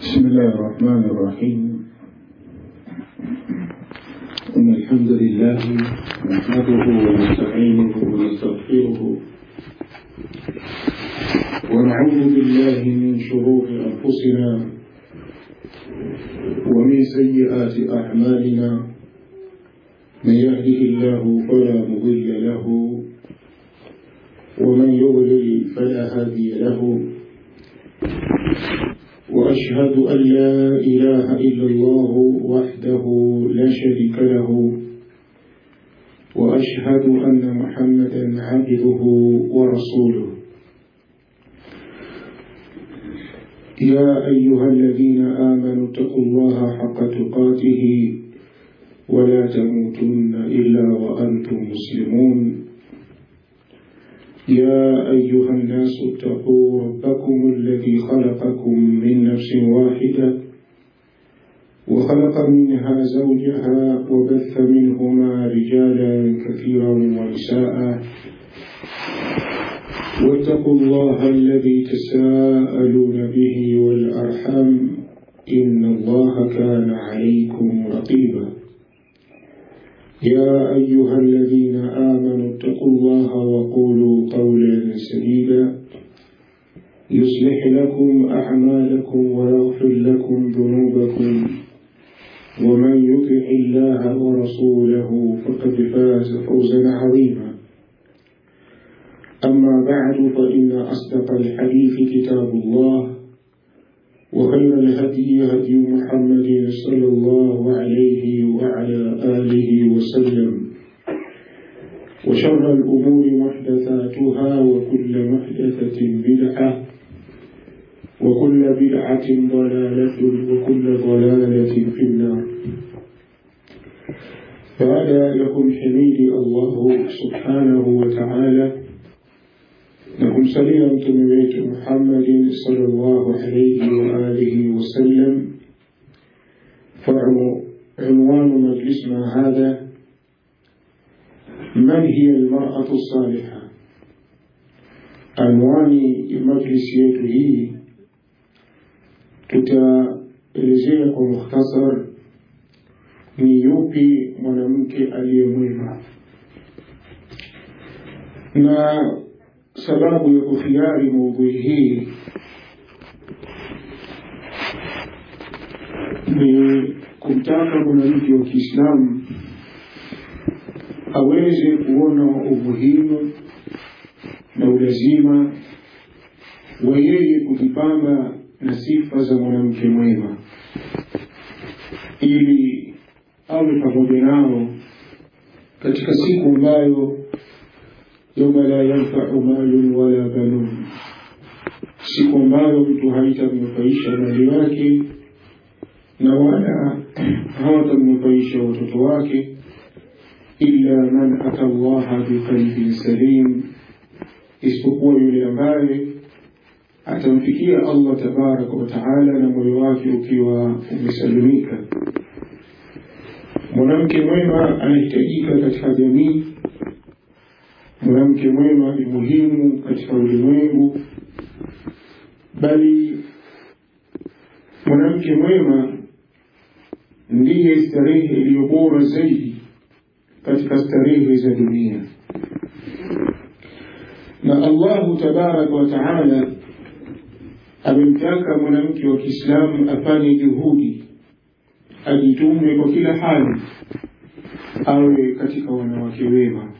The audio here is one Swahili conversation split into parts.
بسم الله الرحمن الرحيم إن الحمد لله نحمده ونستعينه ونستغفره ونعوذ بالله من شرور أنفسنا ومن سيئات أعمالنا من يهده الله فلا مضل له ومن يضلل فلا هادي له وأشهد أن لا إله إلا الله وحده لا شريك له وأشهد أن محمدا عبده ورسوله يا أيها الذين آمنوا اتقوا الله حق تقاته ولا تموتن إلا وأنتم مسلمون يا أيها الناس اتقوا ربكم الذي خلقكم من نفس واحدة وخلق منها زوجها وبث منهما رجالا كثيرا ونساء واتقوا الله الذي تساءلون به والأرحام إن الله كان عليكم رقيبا يا أيها الذين آمنوا اتقوا الله وقولوا قولا سديدا يصلح لكم أعمالكم ويغفر لكم ذنوبكم ومن يطع الله ورسوله فقد فاز فوزا عظيما أما بعد فإن أصدق الحديث كتاب الله وخير الهدي هدي محمد صلى الله عليه وعلى آله وسلم وشر الأمور محدثاتها وكل محدثة بدعة وكل بدعة ضلالة وكل ضلالة في النار فهذا لكم حميد الله سبحانه وتعالى na kumsalia mtume wetu Muhammadin sallallahu alayhi wa alihi wasallam. فعنوان مجلسنا هذا من هي المرأة الصالحة anwani ya majlisi yetu hii tutaelezea kwa mukhtasar ni yupi mwanamke aliyemwema na sababu ya kuhiari maudhui hii ni kumtaka mwanamke wa Kiislamu aweze kuona umuhimu na ulazima wa yeye kujipamba na sifa za mwanamke mwema ili awe pamoja nao katika siku ambayo yauma la yanfau malun wala banun, siku ambayo mtu haitamnufaisha mali wake na wala hawatamnufaisha watoto wake, illa man ata llaha biqalbin salim, isipokuwa yule ambaye atamfikia Allah tabaraka wa taala na moyo wake ukiwa umesalimika. Mwanamke mwema anahitajika katika jamii mwanamke mwema ni muhimu katika ulimwengu, bali mwanamke mwema ndiye starehe iliyo bora zaidi katika starehe za dunia. Na Allahu tabaraka wa taala amemtaka mwanamke wa Kiislamu afanye juhudi, ajitume kwa kila hali, awe katika wanawake wema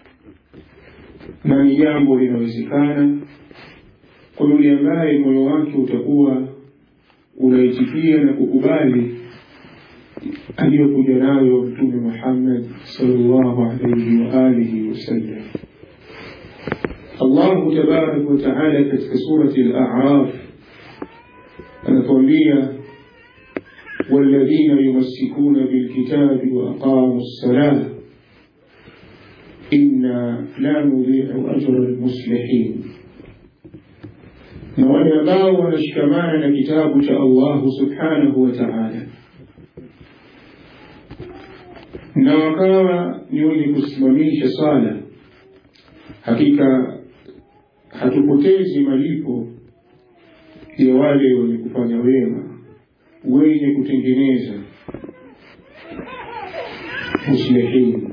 na ni jambo linawezekana kwa yule ambaye moyo wake utakuwa unaitikia na kukubali aliyokuja nayo Mtume Muhammad sallallahu alayhi wa alihi wasallam. Allahu tabaraka wa taala katika surati Al-A'raf anatuambia والذين يمسكون بالكتاب وأقاموا الصلاة inna la nudhi'u ajra almuslihin, na wale ambao wanashikamana na kitabu cha Allahu subhanahu wa ta'ala na wakawa ni wenye kusimamisha sala, hakika hatupotezi malipo ya wale wenye kufanya wema wenye kutengeneza muslihin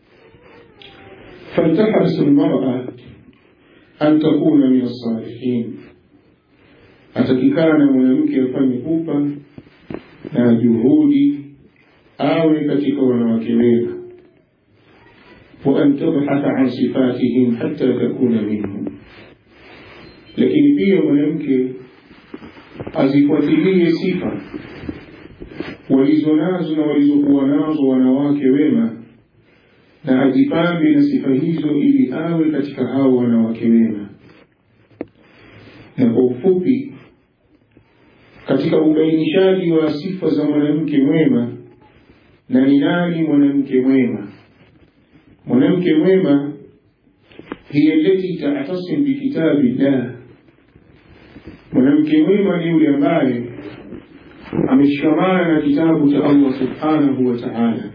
فلتحرص المرأة أن تكون من الصالحين atakikana mwanamke afanye pupa na juhudi awe katika wanawake wema wa an tabhatha an sifatihim hatta takuna minhum lakini pia mwanamke azifuatilie sifa walizo nazo na walizokuwa nazo wanawake wema na ajipambe na sifa hizo ili awe katika hao wanawake wema na kwa ufupi katika ubainishaji wa sifa za mwanamke mwema na ni nani mwanamke mwema mwanamke mwema hiya allati ta'tasim bikitabi llah mwanamke mwema ni yule ambaye ameshikamana na kitabu cha Allah subhanahu wa ta'ala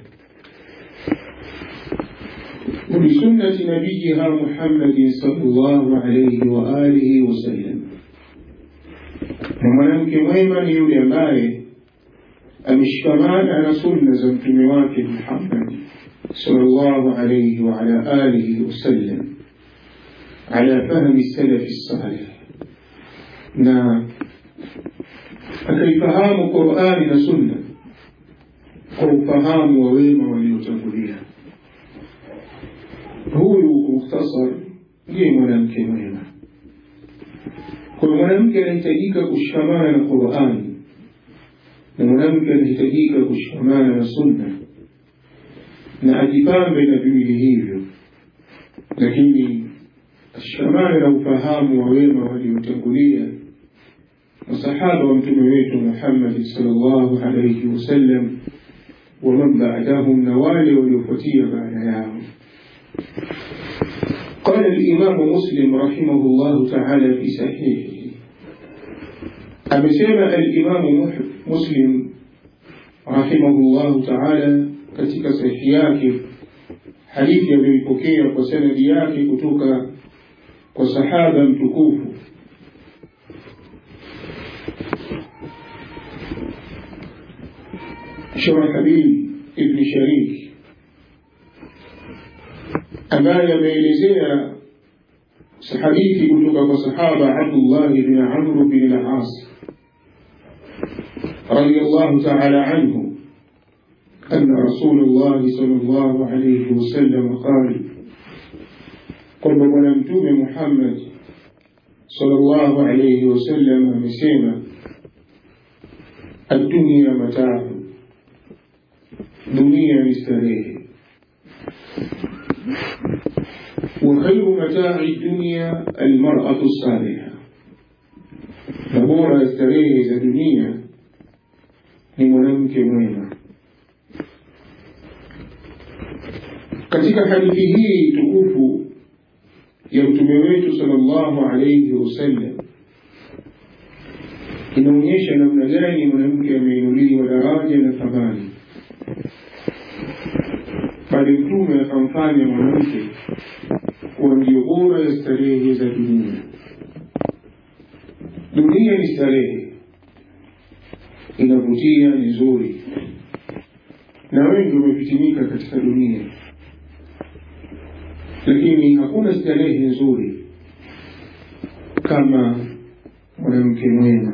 وبسنة نبيها محمد صلى الله عليه وآله وسلم na mwanamke mwema ni yule ambaye ameshikamana na sunna za mtume wake Muhammad sallallahu alayhi wa ala alihi wasallam ala fahmi salafi salih na akaifahamu Qur'ani na sunna kwa ufahamu wa wema waliotangulia huyu mukhtasar ndiye mwanamke mwema kwa mwanamke anahitajika kushikamana na Qur'ani na mwanamke anahitajika kushikamana na sunna na ajipambe na viwili hivyo lakini ashikamane na ufahamu wa wema waliotangulia masahaba wa mtume wetu Muhammad sallallahu alayhi wasallam waman ba'dahum na wale waliofuatia baada yao قال الإمام مسلم رحمه الله تعالى في صحيحه أمسيما الإمام مسلم رحمه الله تعالى katika sahihi yake hadithi ameipokea kwa sanadi yake kutoka kwa sahaba mtukufu Shurahabil ibn Sharik ambaye ameelezea hadithi kutoka kwa sahaba Abdullah ibn Amr bin al-As radiyallahu ta'ala anhu أن رسول الله صلى الله عليه وسلم قال قل ونمتوم محمد صلى الله عليه وسلم مسيما الدنيا متاع دنيا مستريح وخير متاع الدنيا المرأة الصالحة نبورة استريه za dunia ni mwanamke mwema katika hadithi hii tukufu ya mtume wetu sallallahu alayhi wasallam inaonyesha namna gani mwanamke ameinuliwa daraja na thamani bali mtume akamfanya mwanamke kuwa ndio bora ya starehe za dunia dunia ni starehe inavutia ni nzuri na wengi wamefitinika katika dunia lakini hakuna starehe nzuri kama mwanamke mwema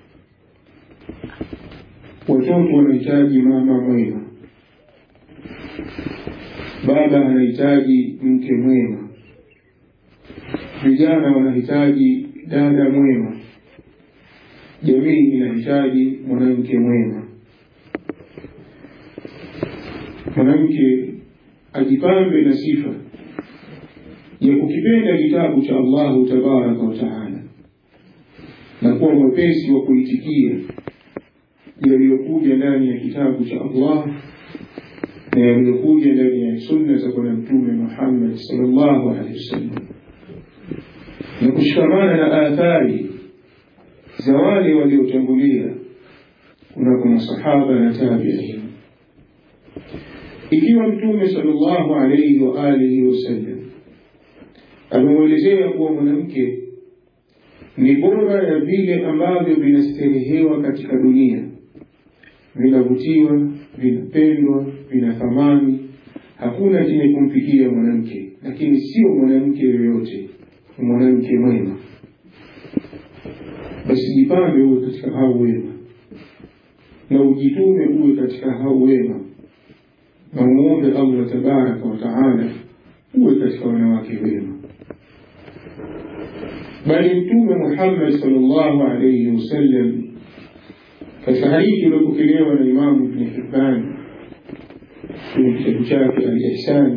watoto wanahitaji mama mwema baba anahitaji mke mwema vijana wanahitaji dada mwema jamii inahitaji mwanamke mwema mwanamke ajipambe na sifa ya kukipenda kitabu cha Allahu tabaraka wa taala na kuwa mwepesi wa kuitikia yaliyokuja ndani ya kitabu cha Allah na yaliyokuja ndani ya sunna za bwana mtume Muhammad sallallahu alaihi wasallam na kushikamana na athari za wale waliotangulia kunako masahaba na tabi'in ikiwa mtume sallallahu alaihi wa alihi wasallam amemwelezea kuwa mwanamke ni bora ya vile ambavyo vinasterehewa katika dunia vinavutiwa, vinapendwa, vina thamani. Hakuna chenye kumfikia mwanamke, lakini sio mwanamke yoyote, ni mwanamke mwema. Basi jipambe uwe katika hao wema, na ujitume uwe katika hao wema, na umuombe Allah tabaraka wa taala uwe katika wanawake wema. Bali Mtume Muhammad sallallahu alayhi wasallam katika hadithi iliyopokelewa na Imamu Ibn Hibban kwenye kitabu chake Al-Ihsan,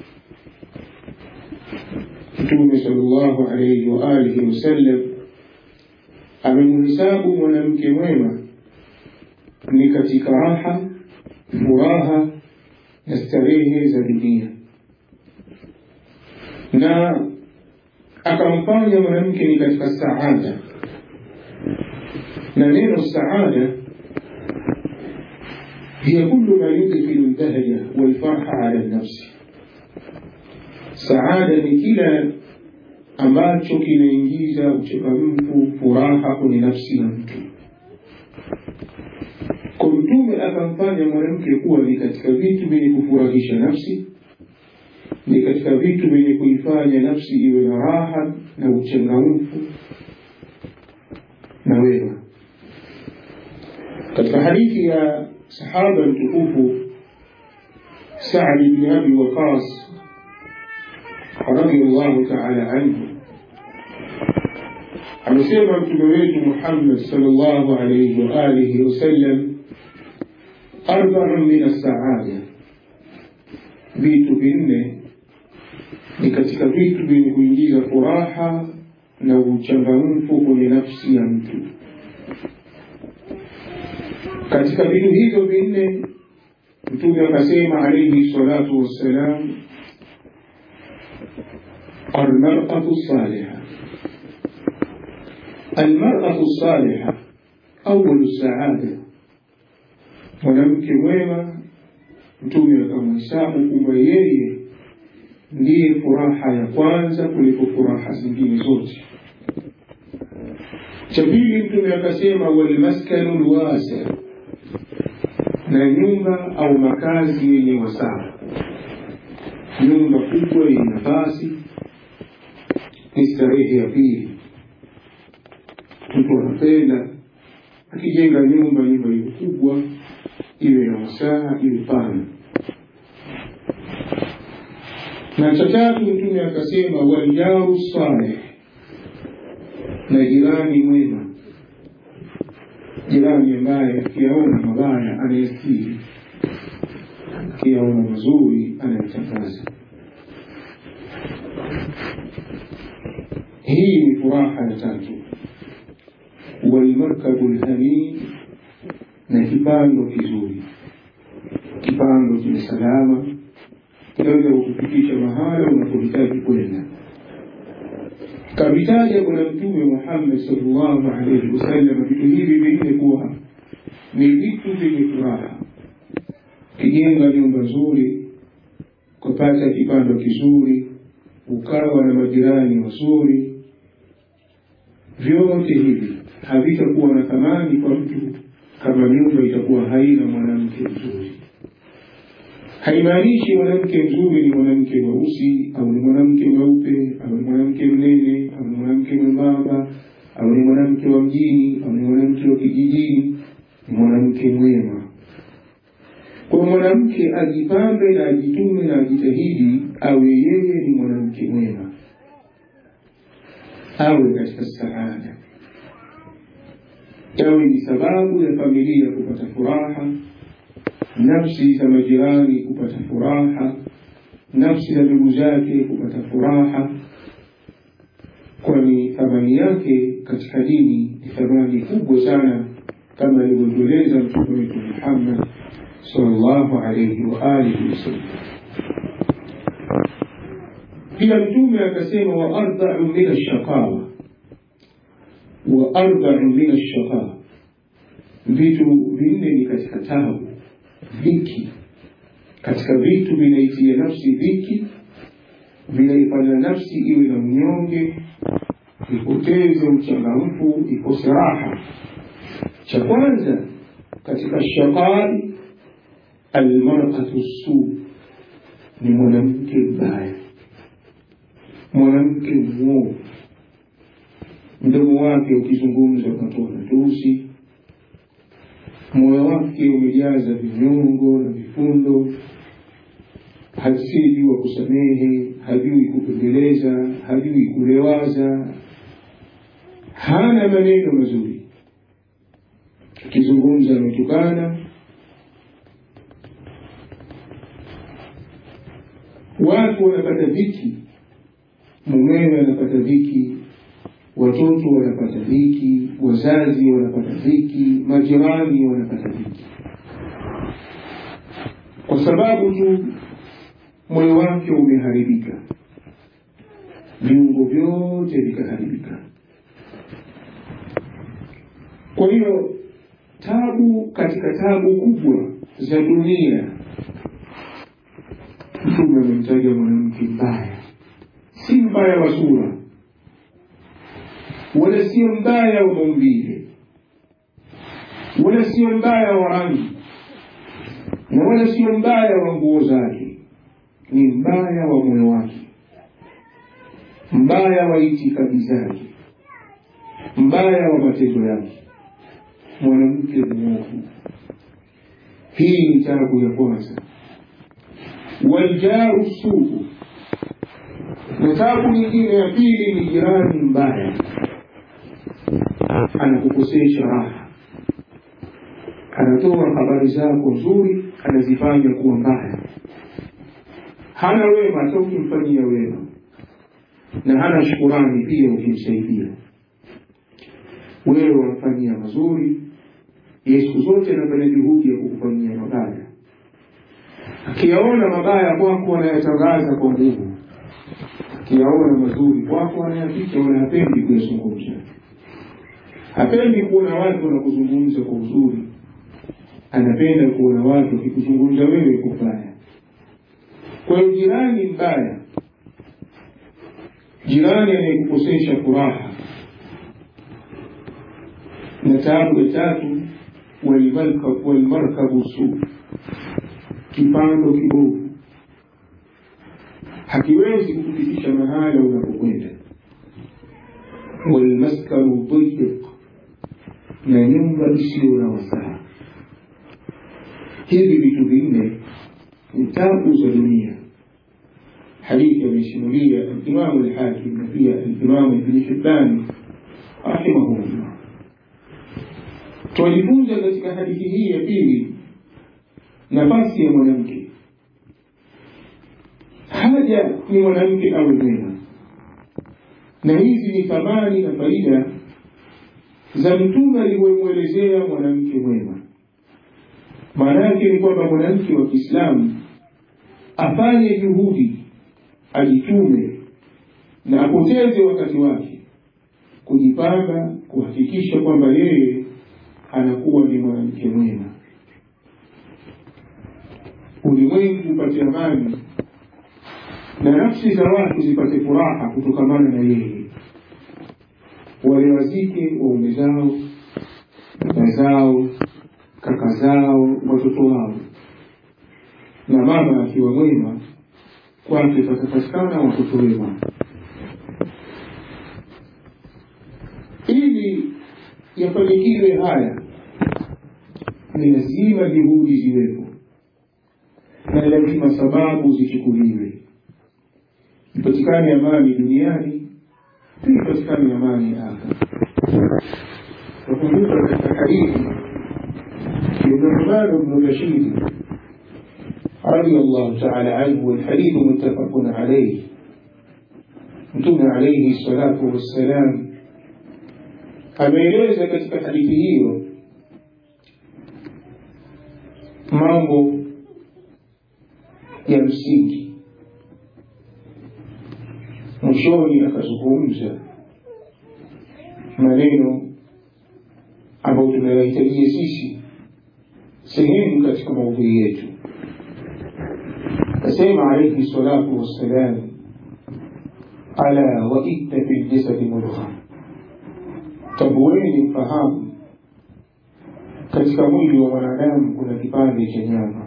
Mtume sallallahu alayhi wa alihi wasallam amemhesabu mwanamke mwema ni katika raha, furaha na starehe za dunia, na akamfanya mwanamke ni katika saada na neno saada hiya kullu ma yudkhilu lbahja walfarha ala lnafsi. Saada ni kila ambacho kinaingiza uchangamfu, furaha kwenye nafsi ya mtu. Kwa Mtume akamfanya mwanamke kuwa ni katika vitu vyenye kufurahisha nafsi, ni katika vitu vyenye kuifanya nafsi iwe na raha na uchangamfu na wema. Katika hadithi ya sahaba mtukufu Saad ibn Abi Waqas radiyallahu ta'ala anhu amesema mtume wetu Muhammad sallallahu alayhi wa alihi wasallam, arba'un min as-saada, vitu vinne ni katika vitu vyenye kuingiza furaha na uchangamfu kwenye nafsi ya mtu. Katika vitu hivyo vinne Mtume akasema alayhi salatu wassalam, almar'atu saliha. Almar'atu saliha awalu saada, mwanamke mwema. Mtume akamhesabu kwamba yeye ndiye furaha ya kwanza kuliko furaha zingine zote. Cha pili, Mtume akasema walmaskanu lwasi, na nyumba au makazi yenye wasaa. Nyumba kubwa yenye nafasi ni starehe ya pili. Mtu anapenda akijenga nyumba, nyumba iwe kubwa, iwe na wasaa, iwe pana. Na cha tatu Mtume akasema waljaru saleh, na jirani mwema, jirani ambaye akiyaona mabaya anayestiri, akiyaona mazuri anayetangaza. Hii ni furaha ya tatu. Walmarkabu lhamid, na kipando kizuri, kipando chenye salama kinaweza kukufikisha mahala unapohitaji kwenda. Kavitaja Bwana Mtume Muhammad sallallahu alaihi wasallam vitu hivi vinne kuwa ni vitu vyenye furaha. Ukijenga nyumba nzuri, ukapata kipando kizuri, ukawa na majirani wazuri, vyote hivi havitakuwa na thamani kwa mtu kama nyumba itakuwa haina mwanamke mzuri. Haimaanishi mwanamke mzuri ni mwanamke mweusi au ni mwanamke mweupe au ni mwanamke mnene au ni mwanamke mwembamba au ni mwanamke wa mjini au ni mwanamke wa kijijini. Ni mwanamke mwema. Kwa mwanamke ajipambe na ajitume na ajitahidi awe yeye ni mwanamke mwema, awe katika saada, yawe ni sababu ya familia kupata furaha nafsi za majirani kupata furaha, nafsi za ndugu zake kupata furaha, kwani thamani yake katika dini ni thamani kubwa sana, kama alivyotueleza Mtume wetu Muhammad sallallahu alayhi wa alihi wasallam. Pia Mtume akasema, wa ardau min ashaqawa, wa ardau min ashaqawa, vitu vinne ni katika tabu dhiki katika vitu vinaitia nafsi dhiki, vinaifanya nafsi iwe na mnyonge, ipoteze uchangamfu, ikose raha. Cha kwanza katika shaqai almaratu su ni mwanamke mbaya mwanamke mwovu mdomo wake ukizungumza unatoa matusi moyo wake umejaza vinyongo na vifundo hasijua kusamehe hajui kupembeleza hajui kulewaza hana maneno mazuri akizungumza ametukana watu wanapata dhiki mumewe anapata dhiki watoto wanapata dhiki wazazi wanapata dhiki majirani wanapata dhiki kwa sababu tu moyo wake umeharibika viungo vyote vikaharibika kwa hiyo tabu katika tabu kubwa za dunia mtume amemtaja mwanamke mbaya si mbaya wa sura wala sio mbaya wa maumbile wala sio mbaya wa rangi na wala sio mbaya wa nguo zake ni mbaya wa moyo wake mbaya wa itikadi zake mbaya wa matendo yake mwanamke mwovu hii ni tabu ya kwanza waljaru sugu na tabu nyingine ya pili ni jirani mbaya anakukosesha raha anatoa habari zako nzuri anazifanya kuwa mbaya hana wema hata ukimfanyia wema na hana shukurani pia ukimsaidia wewe wamfanyia mazuri ye siku zote anafanya juhudi ya kukufanyia mabaya akiyaona mabaya kwako anayatangaza kwa nguvu akiyaona mazuri kwako anayaficha wala hapendi kuyazungumza hapendi kuona watu wanakuzungumza kwa uzuri anapenda kuona watu wakikuzungumza wewe kubaya kwa hiyo jirani mbaya jirani anayekukosesha furaha na taabu ya tatu walmarkabu su kipando kibovu hakiwezi kukufikisha mahala unapokwenda walmaskanu dayiq na nyumba isiyo na wasaa hivi vitu vinne ni tabu za dunia hadithi amesimulia alimamu lhakim na pia alimamu ibni hibani rahimahullah twajifunza katika hadithi hii ya pili nafasi ya mwanamke haja ni mwanamke awe mwema na hizi ni thamani na faida za mtume alivyomwelezea mwanamke mwema maana yake ni kwamba mwanamke wa kiislamu afanye juhudi ajitume na apoteze wakati wake kujipanga kuhakikisha kwamba yeye anakuwa ni mwanamke mwema ulimwengu upate amani na nafsi za watu zipate furaha kutokamana na yeye wale wazike waume zao dada zao kaka zao watoto wao na mama akiwa mwema kwake patapatikana watoto wema ili yafanikiwe haya ni lazima juhudi ziwepo na lazima sababu zichukuliwe ipatikane amani duniani pia ipatikane amani akhera nakumbuka katika hadithi ابن عثمان بن بشير رضي الله تعالى عنه والحديث متفق عليه mtume alaihi salatu wassalam ameeleza katika hadithi hiyo mambo ya msingi mwishoni akazungumza maneno ambayo tunayahitajia sisi sehemu katika maudhui yetu asema alaihi salatu wassalam ala wa inna fi ljasadi mudgha tambueni mfahamu katika mwili wa mwanadamu kuna kipande cha nyama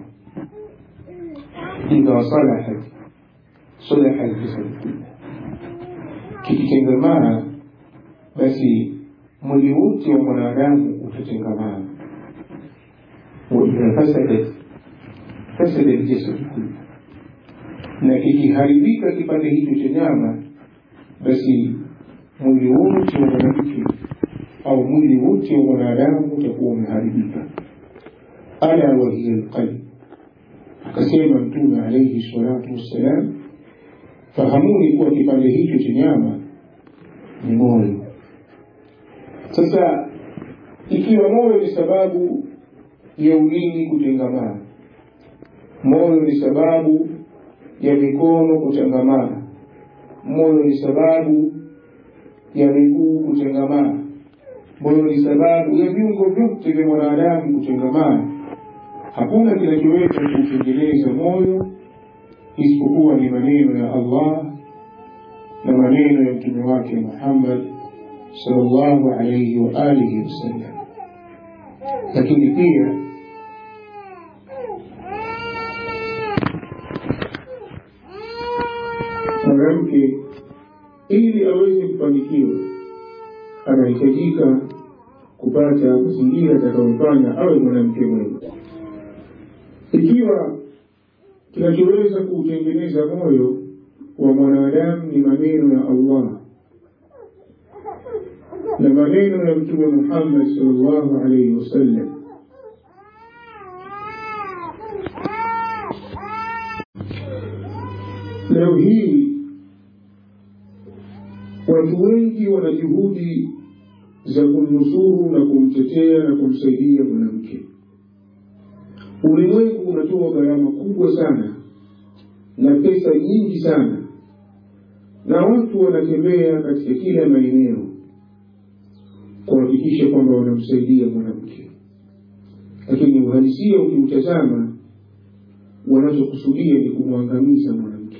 idha salahat salaha aljasad kullah kikitengamana basi mwili wote wa mwanadamu utatengamana waidha fasadat fasada aljasad kullah na kikiharibika kipande hicho cha nyama basi mwili wote wa mwanamke au mwili wote wa mwanadamu utakuwa umeharibika ala wahiya lqalb akasema mtume alaihi salatu wassalam fahamuni kuwa kipande hicho cha nyama ni moyo sasa ikiwa moyo ni sababu ya ulimi kutengamana moyo ni sababu ya mikono kutengamana moyo ni sababu ya miguu kutengamana moyo ni sababu ya viungo vyote vya mwanadamu kutengamana hakuna kinachoweza kuutengeneza moyo isipokuwa ni maneno ya allah na maneno ya mtume wake muhammad salllahu alaihi wa alihi wasallam lakini pia mwanamke ili aweze kufanikiwa anahitajika kupata mazingira atakayomfanya awe mwanamke mwema ikiwa kinachoweza kuutengeneza moyo wa mwanadamu ni maneno ya allah na maneno ya mtume muhammad salllahu alaihi wasallam leo hii watu wengi wana juhudi za kumnusuru na kumtetea na kumsaidia mwanamke ulimwengu unatoa gharama kubwa sana na pesa nyingi sana na watu wanatembea katika kila maeneo kuhakikisha kwamba wanamsaidia mwanamke lakini uhalisia ukiutazama wanachokusudia ni kumwangamiza mwanamke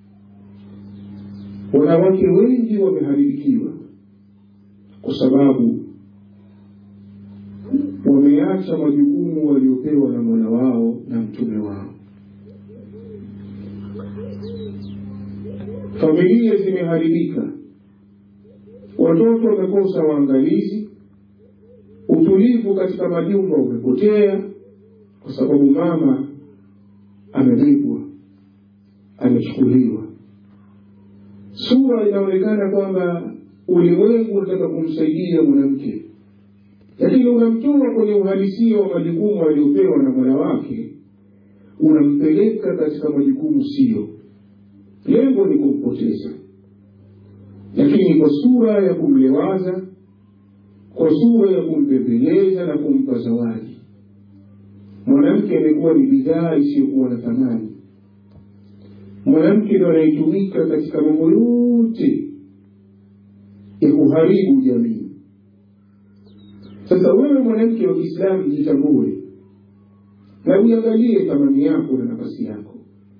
wanawake wengi wameharibikiwa kwa sababu wameacha majukumu waliopewa na mola wao na mtume wao familia zimeharibika watoto wamekosa waangalizi utulivu katika majumba umepotea kwa sababu mama amebebwa amechukuliwa sura inaonekana kwamba ulimwengu unataka kumsaidia mwanamke lakini unamtoa kwenye uhalisia wa majukumu aliyopewa na mola wake unampeleka katika majukumu siyo lengo ni kumpoteza lakini kwa sura ya kumlewaza kwa sura ya kumpembeleza na kumpa zawadi mwanamke amekuwa ni bidhaa isiyokuwa na thamani mwanamke ndo anayetumika katika mambo yote ya kuharibu jamii sasa wewe mwanamke wa kiislamu jitambue na uiangalie thamani yako na nafasi yako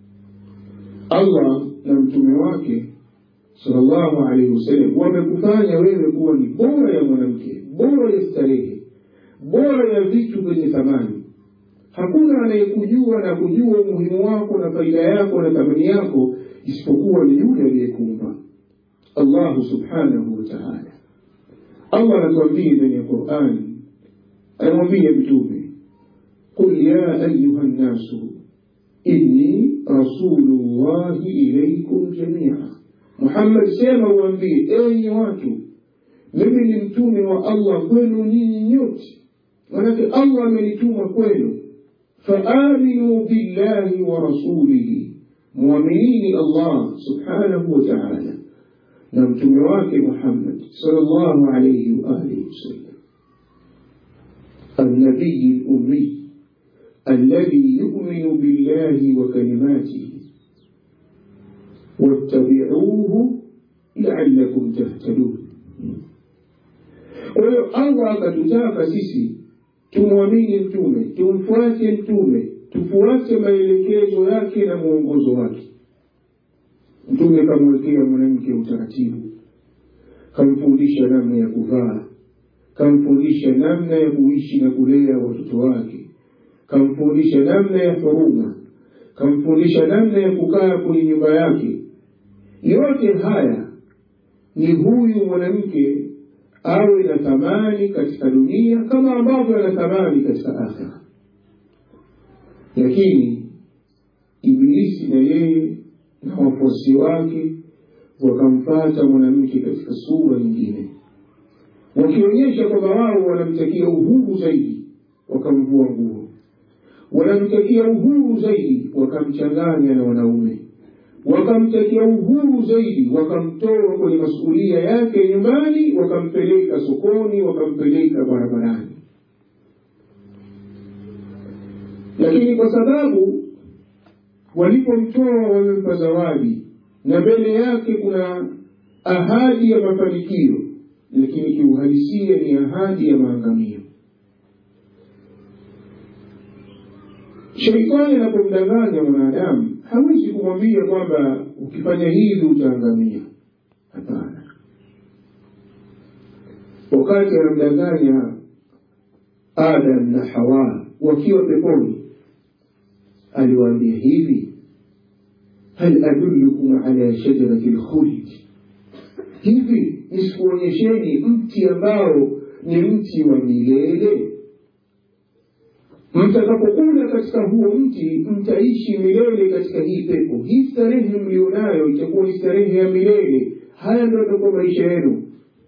allah na mtume wake salllahu alaihi wasallam wamekufanya wewe kuwa ni bora ya mwanamke bora ya starehe bora ya vitu vyenye thamani hakuna anayekujua na kujua umuhimu wako na faida yako na thamani yako isipokuwa ni yule aliyekuumba allahu subhanahu wataala allah anatuambia ndani ya qurani anamwambia mtume qul ya ayuha nnasu inni rasulu llahi ilaikum jamia muhammad sema uambie enyi watu mimi ni mtume wa allah kwenu nyinyi nyote manake allah amenituma kwenu فآمنوا بالله ورسوله مؤمنين الله سبحانه وتعالى نمتم واك محمد صلى الله عليه وآله وسلم النبي الأمي الذي يؤمن بالله وكلماته واتبعوه لعلكم تهتدون الله akatutaka sisi tumwamini mtume tumfuate mtume tufuate maelekezo yake na mwongozo wake mtume kamwekea mwanamke utaratibu kamfundisha namna ya kuvaa kamfundisha namna ya kuishi na kulea watoto wake kamfundisha namna ya huruma kamfundisha namna ya kukaa kwenye nyumba yake yote haya ni huyu mwanamke awe na thamani katika dunia kama ambavyo ana thamani katika akhira lakini ibilisi na yeye na wafuasi wake wakamfata mwanamke katika sura nyingine wakionyesha kwamba wao wanamtakia uhuru zaidi wakamvua nguo wanamtakia uhuru zaidi wakamchanganya na wanaume wakamtakia uhuru zaidi wakamtoa kwenye masuulia yake nyumbani wakampeleka sokoni wakampeleka barabarani lakini kwa sababu walipomtoa wamempa zawadi na mbele yake kuna ahadi ya mafanikio lakini kiuhalisia ni ahadi ya maangamio sheitani anapomdanganya mwanadamu hawezi kumwambia kwamba ukifanya hivi utaangamia hapana wakati anamdanganya adam na hawa wakiwa peponi aliwaambia hivi hal adullukum ala shajarati lkhuldi hivi nisikuonyesheni mti ambao ni mti wa milele mtakapokula katika huo mti mtaishi milele katika hii pepo hii starehe mlionayo itakuwa ni starehe ya milele haya ndio atakuwa maisha yenu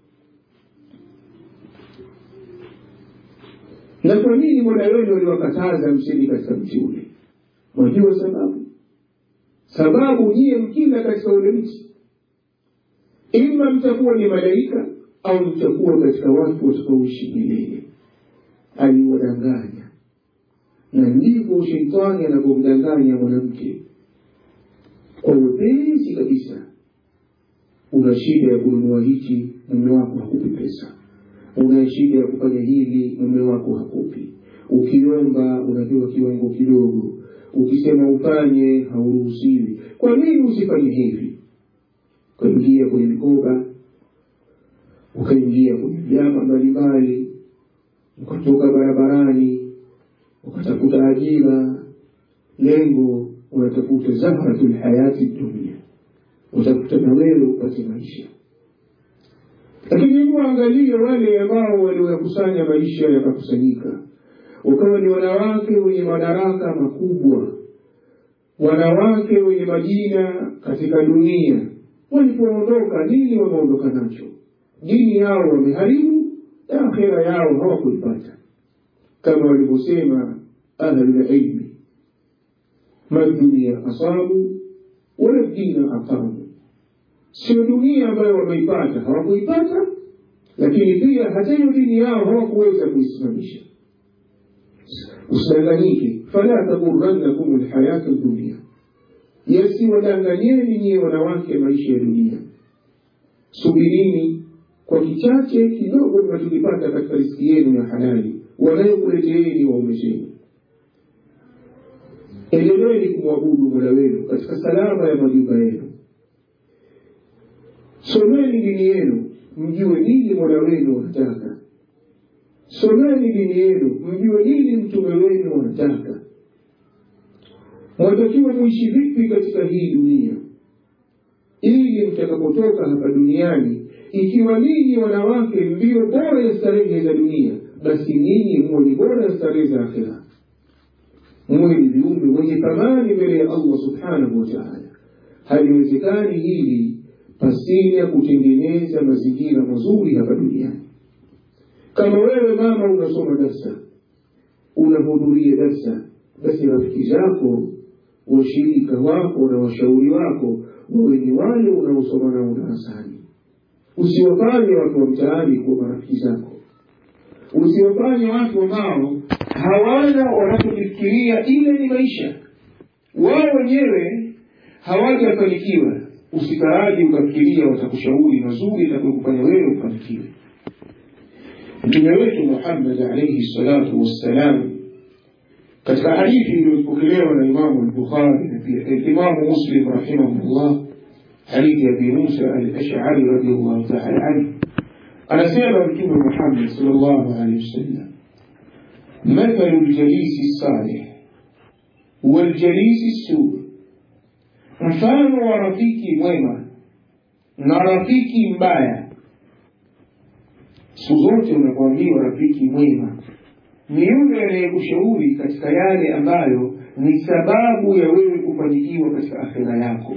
na kwa nini mola wenu aliwakataza msili katika mti ule mwajua sababu sababu nyiye mkila katika ule mti ima mtakuwa ni malaika au mtakuwa katika watu watakaoishi milele aliwadanganya na ndivyo sheitani anavyomdanganya mwanamke kwa wepesi kabisa una shida ya kununua hichi mume wako hakupi pesa una shida ya kufanya hili mume wako hakupi ukiomba unapewa kiwango kidogo ukisema ufanye hauruhusiwi kwa nini usifanye hivi ukaingia kwenye mikoba ukaingia kwenye vyama mbalimbali ukatoka barabarani ukatafuta ajira lengo unatafuta zahratul hayati dunia utafuta na wewe upate maisha lakini hebu angalia wale ambao walioyakusanya maisha yakakusanyika ukawa ni wanawake wenye madaraka makubwa wanawake wenye majina katika dunia walipoondoka nini wameondoka nacho dini yao wameharibu na akhera yao hawakuipata kama walivyosema ahlulilmi ma dunia asabu wala dina aqamu sio dunia ambayo wameipata hawakuipata lakini pia hata hiyo dini yao hawakuweza kuisimamisha usidanganyike fala taghurrannakum lhayatu dunia yasiwadanganyeni nyiye wanawake maisha ya dunia subirini kwa kichache kidogo mnachokipata katika riski yenu ya halali wanayokuleteeni waume zenu endeleeni kumwabudu mola wenu katika salama ya majumba yenu someni dini yenu mjue nini mola wenu wanataka someni dini yenu mjue nini mtume wenu wanataka mwatakiwa muishi vipi katika hii dunia ili mtakapotoka hapa duniani ikiwa ninyi wanawake ndiyo bora ya starehe za dunia basi ninyi muwe ni bora ya starehe za akhira muwe ni viumbe wenye thamani mbele ya allah subhanahu wa taala haliwezekani hili pasini ya kutengeneza mazingira mazuri hapa duniani kama wewe mama unasoma darsa unahudhuria darsa basi rafiki zako washirika wako na washauri wako wawe ni wale unaosoma nao darasani usiwafanye watu wa mtaani kuwa marafiki zako usiwafanye watu ambao hawana wanachokifikiria ile ni maisha wao wenyewe hawajafanikiwa usitaraji ukafikiria watakushauri mazuri itakayokufanya wewe ufanikiwe mtume wetu muhammad alaihi salatu wassalam katika hadithi iliyopokelewa na imamu al-bukhari na pia imamu muslim rahimahullah hadithi ya abi musa al-ash'ari radiyallahu ta'ala anhu anasema mtume muhammad salllahu alehi wasallam mathalu ljalisi salih waljalisi suu mfano wa rafiki mwema na rafiki mbaya siku zote unapoambiwa rafiki mwema ni yule anayekushauri katika yale ambayo ni sababu ya wewe kufanikiwa katika akhira yako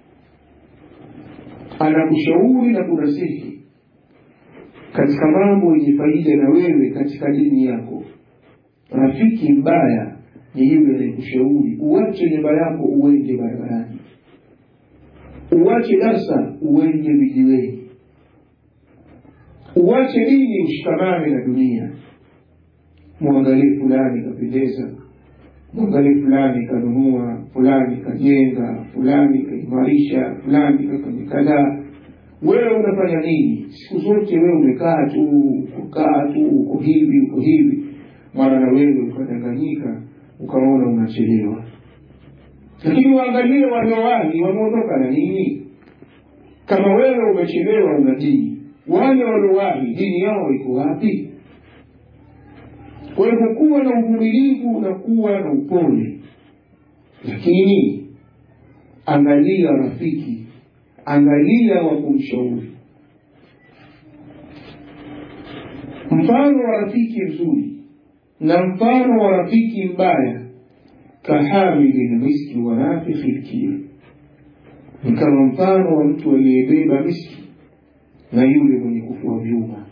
anakushauri na kunasihi katika mambo yenye faida na wewe katika dini yako rafiki mbaya ni yule anayekushauri uache nyumba yako uende barabarani uache darsa uende vijiweni uache dini ushikamane na dunia mwangalie fulani kapendeza mwangalie fulani kanunua fulani kajenga fulani kaimarisha fulani kafanya kadhaa wewe unafanya nini siku zote wewe umekaa tu ukaa tu uko hivi uko hivi mara na wewe ukadanganyika ukaona unachelewa lakini waangalie waliowahi wameondoka na nini kama wewe umechelewa una dini wale waliowahi dini yao iko wapi kwa hivyo kuwa na uvumilivu na kuwa na upole lakini angalia rafiki angalia wa kumshauri mfano wa rafiki mzuri na mfano wa rafiki mbaya kahamili lmiski wa nafikhi lkir ni kama mfano wa mtu aliyebeba miski na yule mwenye kufua vyuma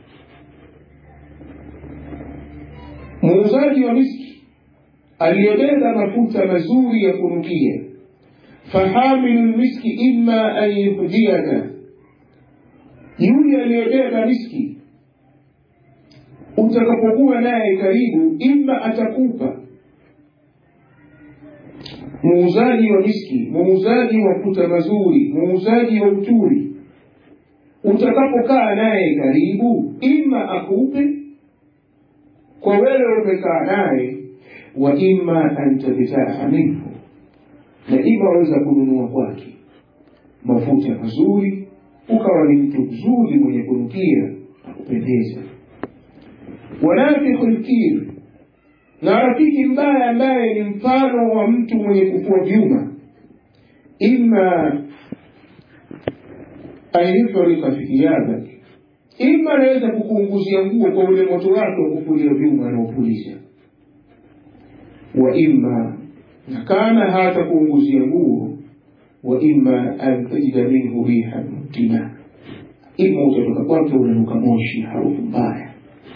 muuzaji wa miski aliyebeba mafuta mazuri ya kunukia fahamilu lmiski ima an yuhdiyaka yule aliyebeba miski utakapokuwa naye karibu ima atakupa muuzaji wa miski muuzaji wa mafuta mazuri muuzaji wa uturi utakapokaa naye karibu ima akupe kwa wewe umekaa naye wa ima an tabtaa minhu na ima waweza kununua kwake mafuta mazuri ukawa ni mtu mzuri mwenye kunukia na kupendeza wanafikhu lkir na rafiki mbaya ambaye ni mfano wa mtu mwenye kufua vyuma ima an yufrika fi thiyabak ima anaweza kukuunguzia nguo kwa ule moto wake wa kufulia vyuma anaopuliza wa ima na kana hata kuunguzia nguo wa ima an tajida minhu rihan mutina ima utatoka kwake unanuka moshi harufu mbaya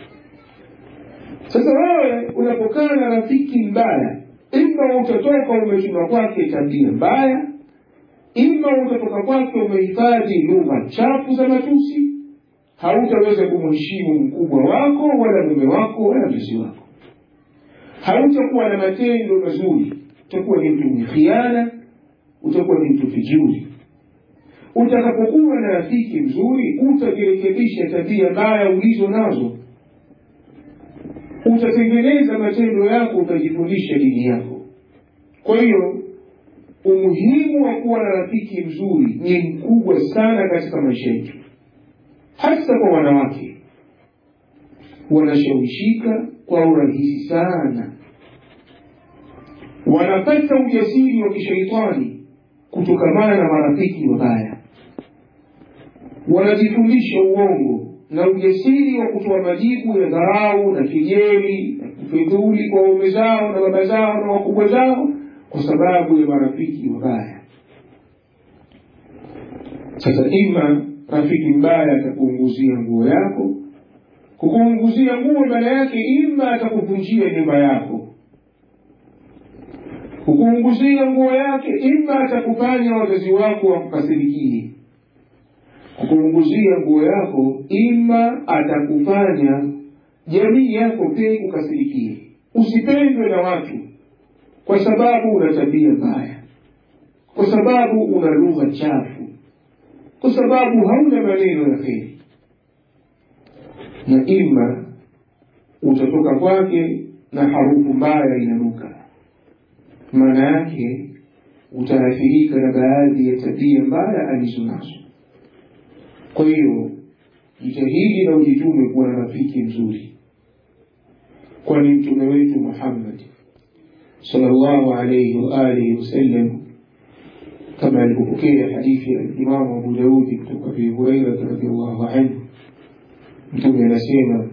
sasa wewe unapokaa na rafiki mbaya ima utatoka umechuma kwake tabia mbaya ima utatoka kwake umehifadhi lugha chafu za matusi hautaweza kumheshimu mkubwa wako wala mume wako wala mzazi wako hautakuwa na matendo mazuri utakuwa ni mtu mwenye khiana utakuwa ni mtu vijuri utakapokuwa na rafiki mzuri utajirekebisha tabia mbaya ulizo nazo utatengeneza matendo yako utajifundisha dini yako kwa hiyo umuhimu wa kuwa na rafiki mzuri ni mkubwa sana katika maisha yetu hasa kwa wanawake wanashawishika kwa urahisi sana wanapata ujasiri wa kishaitani kutokamana na marafiki wabaya wanajifundisha uongo na ujasiri wa kutoa majibu ya dharau na kejeli na kufedhuli kwa waume zao na baba zao na wakubwa zao kwa sababu ya marafiki wabaya sasa ima rafiki mbaya atakuunguzia nguo yako kukuunguzia nguo maana yake ima atakuvunjia nyumba yako kukuunguzia nguo yake ima atakufanya wazazi wako wakukasirikie kukuunguzia nguo yako ima atakufanya jamii yako pia ikukasirikie usipendwe na watu kwa sababu una tabia mbaya kwa sababu una lugha chafu kwa sababu hauna maneno ya kheri na ima utatoka kwake na harufu mbaya inanuka maana yake utaathirika na baadhi ya tabia mbaya alizo nazo kwa hiyo jitahidi na ujitume kuwa na rafiki mzuri kwani mtume wetu muhammad sallallahu alayhi wa alihi wasallam kama alivyopokea hadithi ya imamu abu daudi kutoka abi hurairata radiallahu anhu mtume anasema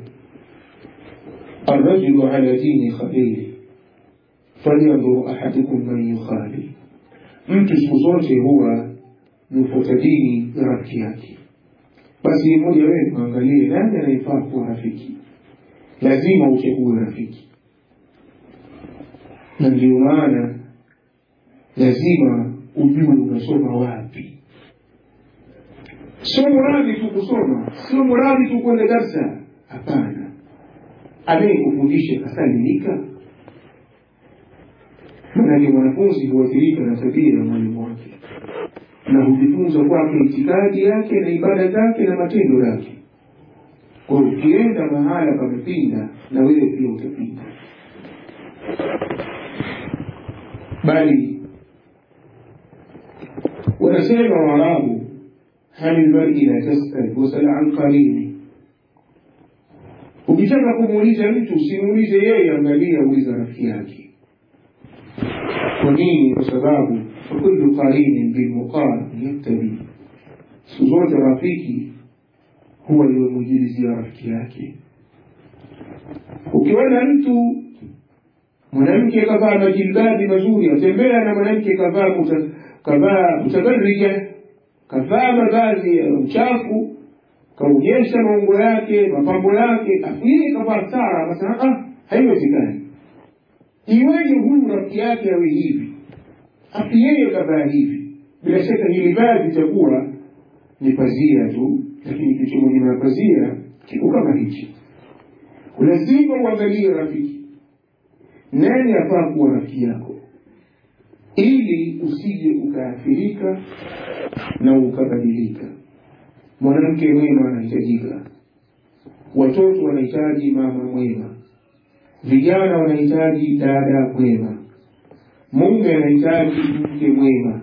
الرجل على دين خليله falyanzur ahadukum man yukhali, mtu siku zote huwa nufuata dini ya rafiki yake. Basi mmoja wenu angalie nani anayefaa kuwa rafiki, lazima uchague rafiki, na ndio maana lazima ujue unasoma wapi. Sio muradi tu kusoma, sio muradi tu kwenda darsa. Hapana, anayekufundisha kasalimika manake mwanafunzi huathirika na tabia ya mwalimu wake na hujifunza kwake itikadi yake na ibada zake na matendo yake. Kwa hiyo ukienda mahala pamepinda, na wewe pia utapinda. Bali wanasema Waarabu, hal lmari la tasal wasal an qarini. Ukitaka kumuuliza mtu usimuulize yeye, angalia, uliza rafiki yake kwa nini? Kwa sababu fakullu qarinin bilmuqaran yaktabi, siku zote rafiki huwa liwemujilizia rafiki yake. Ukiona mtu mwanamke kavaa majilbabi mazuri, atembea na mwanamke kavaa kavaa mutabarrija, kavaa mavazi ya uchafu, kaonyesha maungo yake mapambo yake, afu yeye kavaa stara, akasema ah, haiwezekani iweje huyu rafiki yake awe hivi afi yeye kavaa hivi bila shaka hili vazi itakuwa ni pazia tu lakini kitu mwenye na pazia kiko kama hichi lazima uangalie rafiki nani afaa kuwa rafiki yako ili usije ukaathirika na ukabadilika mwanamke mwema anahitajika watoto wanahitaji mama mwema vijana wanahitaji dada mwema, mume anahitaji mke mwema,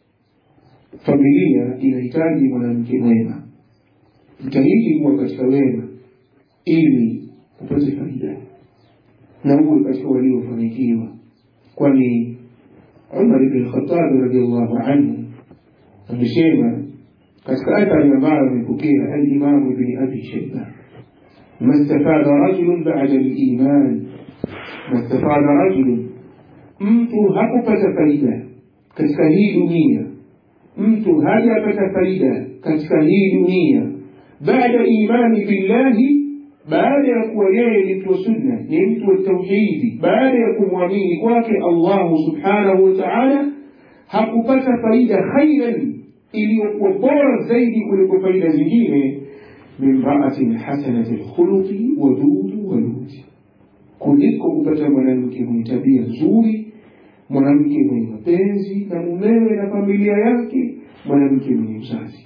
familia inahitaji mwanamke mwema. Jitahidi kuwa katika wema ili upate faida na uwe katika waliofanikiwa, kwani Umar ibn Khattab radhiallahu anhu amesema katika athari ambayo amepokea Alimamu Ibni Abi Shaiba ما استفاد رجل بعد الإيمان ما استفاد رجل mtu hakupata faida katika hii dunia mtu hajapata faida katika hii dunia baada imani billahi baada ya kuwa yeye ni mtu wa sunna ni mtu wa tauhidi baada ya kumwamini kwake allahu subhanahu wa taala hakupata faida khairan iliyokuwa bora zaidi kuliko faida zingine min raatin hasanati lkhuluqi wadudu waluti, kuliko kupata mwanamke mwenye tabia nzuri, mwanamke mwenye mapenzi na mumewe na familia yake, mwanamke mwenye uzazi.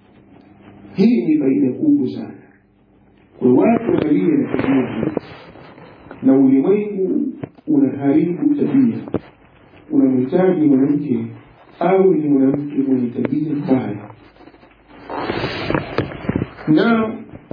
Hii ni faida kubwa sana kwa watu waliye na tabia na ulimwengu unaharibu tabia. Unamhitaji mwanamke au ni mwanamke mwenye tabia mbaya na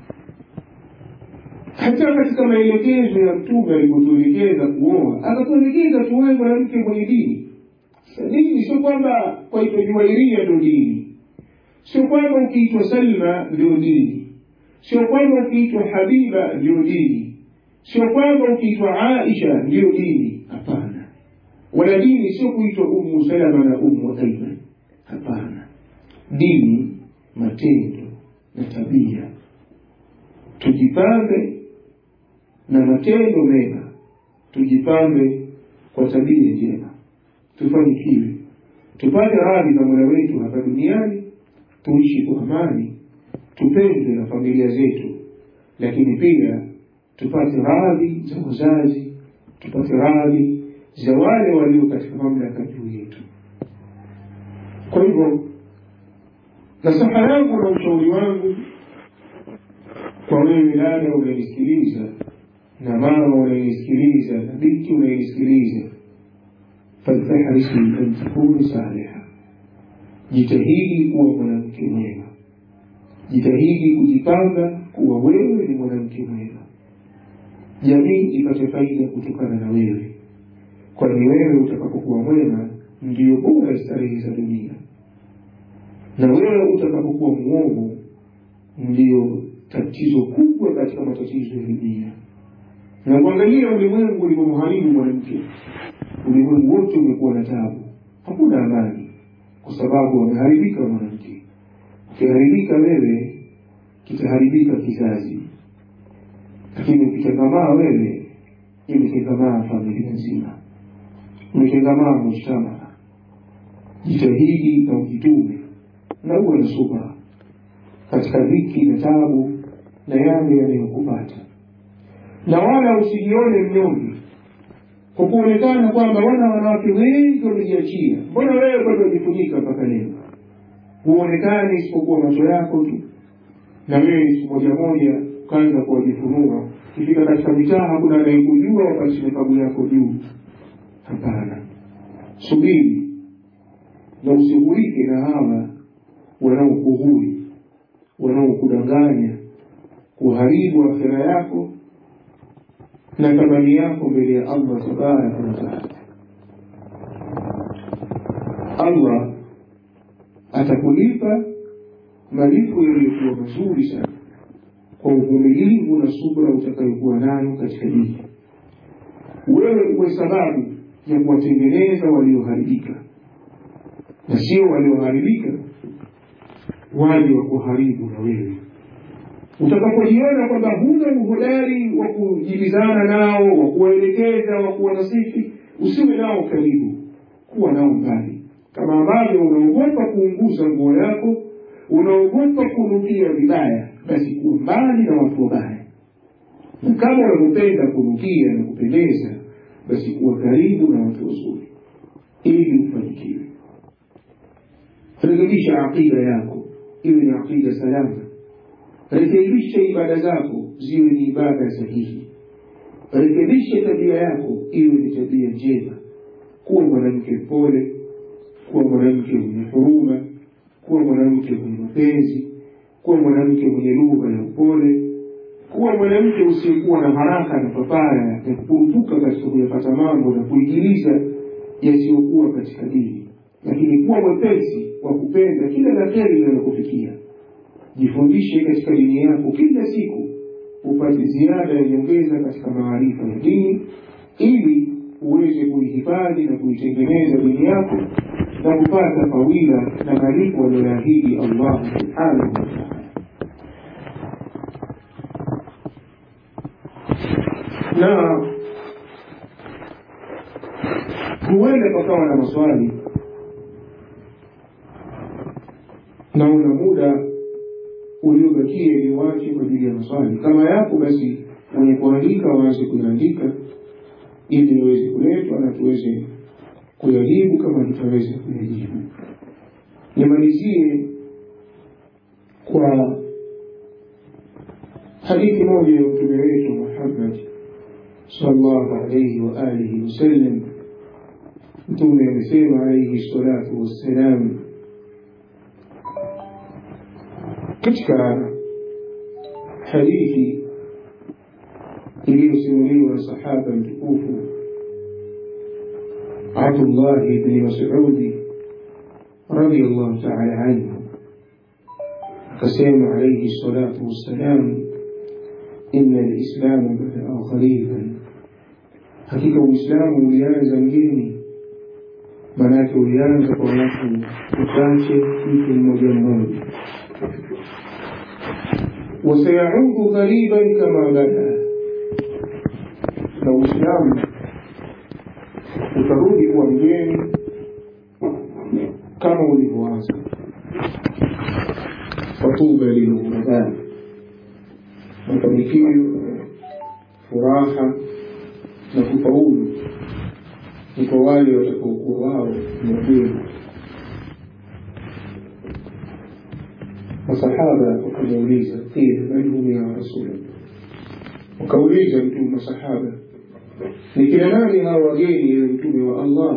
hata katika maelekezo ya Mtume alipotuelekeza kuoa, akatuelekeza tuoe mwanamke mwenye dini. Dini sio kwamba kwaitwa Juwairia ndio dini, sio kwamba ukiitwa Salma ndio dini, sio kwamba ukiitwa Habiba ndio dini, sio kwamba ukiitwa Aisha ndio dini. Hapana, wala dini sio kuitwa Ummu Salama na Ummu Aiman. Hapana, dini matendo na tabia. Tujipambe na matendo mema, tujipambe kwa tabia njema, tufanikiwe, tupate radhi za Mola wetu hapa duniani, tuishi kwa amani, tupendwe na familia zetu, lakini pia tupate radhi za wazazi, tupate radhi za wale walio katika mamlaka juu yetu. Kwa hivyo nasaha yangu na ushauri wangu kwa wewe dada unanisikiliza na mama unanisikiliza na binti unanisikiliza, faltahrisi an takunu saliha, jitahidi kuwa mwanamke mwema, jitahidi kujipanga kuwa wewe ni mwanamke mwema jamii ipate faida kutokana na wewe kwani wewe utakapokuwa mwema ndiyo bora starehe za dunia na wewe utakapokuwa mwovu ndiyo tatizo kubwa katika matatizo ya dunia na kuangalia ulimwengu ulivyomharibu mwanamke ulimwengu wote umekuwa na tabu hakuna amani kwa sababu wameharibika mwanamke ukiharibika wewe kitaharibika kizazi lakini ukitengamaa wewe imetengamaa familia nzima umetengamaa mujtama jitahidi na ujitume na uwe na subra katika dhiki na tabu na yale yanayokupata na wala usijione mnyonge kwa kuonekana kwamba wana wanawake wengi wamejiachia mbona wewe bado wajifunika mpaka leo huonekani isipokuwa macho yako tu na wewe siku moja moja ukaanza kuwajifunua kifika katika mitaa hakuna anayekujua wakati mikabu yako juu hapana subiri na usigurike na hawa wanaokuhuri wanaokudanganya kuharibu akhira yako na thamani yako mbele ya allah tabaraka wataala allah atakulipa malipo yaliyokuwa mazuri sana kwa uvumilivu na subra utakayokuwa nayo katika dini wewe uwe sababu ya kuwatengeneza walioharibika na sio walioharibika waje wa kuharibu na wewe utakapojiona kwamba huna uhodari wa kujibizana nao wa kuwaelekeza wa kuwanasifi usiwe nao karibu kuwa nao mbali kama ambavyo unaogopa kuunguza nguo yako unaogopa kunukia vibaya basi kuwa mbali na watu wabaya na kama unavyopenda kunukia na kupendeza basi kuwa karibu na watu wazuri ili ufanikiwe rekebisha aqida yako iwe ni aqida salama rekebisha ibada zako ziwe ni ibada sahihi rekebisha tabia yako iwe ni tabia njema kuwa mwanamke mpole kuwa mwanamke mwenye huruma kuwa mwanamke mwenye mapenzi kuwa mwanamke mwenye lugha ya upole kuwa mwanamke usiyekuwa na haraka na papara ya kupurupuka katika kuyapata mambo na kuigiliza yasiyokuwa katika dini lakini kuwa mwepesi wa kupenda kila la heri linalokufikia jifundishe katika dini yako kila siku upate ziada ya nyongeza katika maarifa ya dini ili uweze kuihifadhi na kuitengeneza dini yako na kupata fawila na malipo aliyoahidi allahu subhanahu wataala na huenda pakawa na maswali na una muda uliobakia ni wache kwa ajili ya maswali kama yapo basi wenye kuandika waanze kuyaandika ili yaweze kuletwa na tuweze kuyajibu kama tutaweza kuyajibu nimalizie kwa hadithi moja ya mtume wetu muhammad sallallahu alaihi wa alihi wasallam mtume amesema alaihi salatu wassalam katika hadithi iliyosimuliwa na sahaba mtukufu abdullahi bni masudi radiallahu taala anhu akasema alaihi salatu wassalam ina lislamu badaa ghariban hakika uislamu ulianza mgeni maanake ulianza kwa watu wachache mtu mmoja mmoja wasayaudu ghariban kama bada na uislamu utarudi kuwa mgeni kama ulivyoanza fatuba lilghuraba mafanikio furaha na kufaulu ni kwa wale watakaokuwa wao ni wageni masahaba wakamuuliza qila man hum ya rasulallah wakauliza mtume masahaba ni kina nani hawa wageni ewe mtume wa allah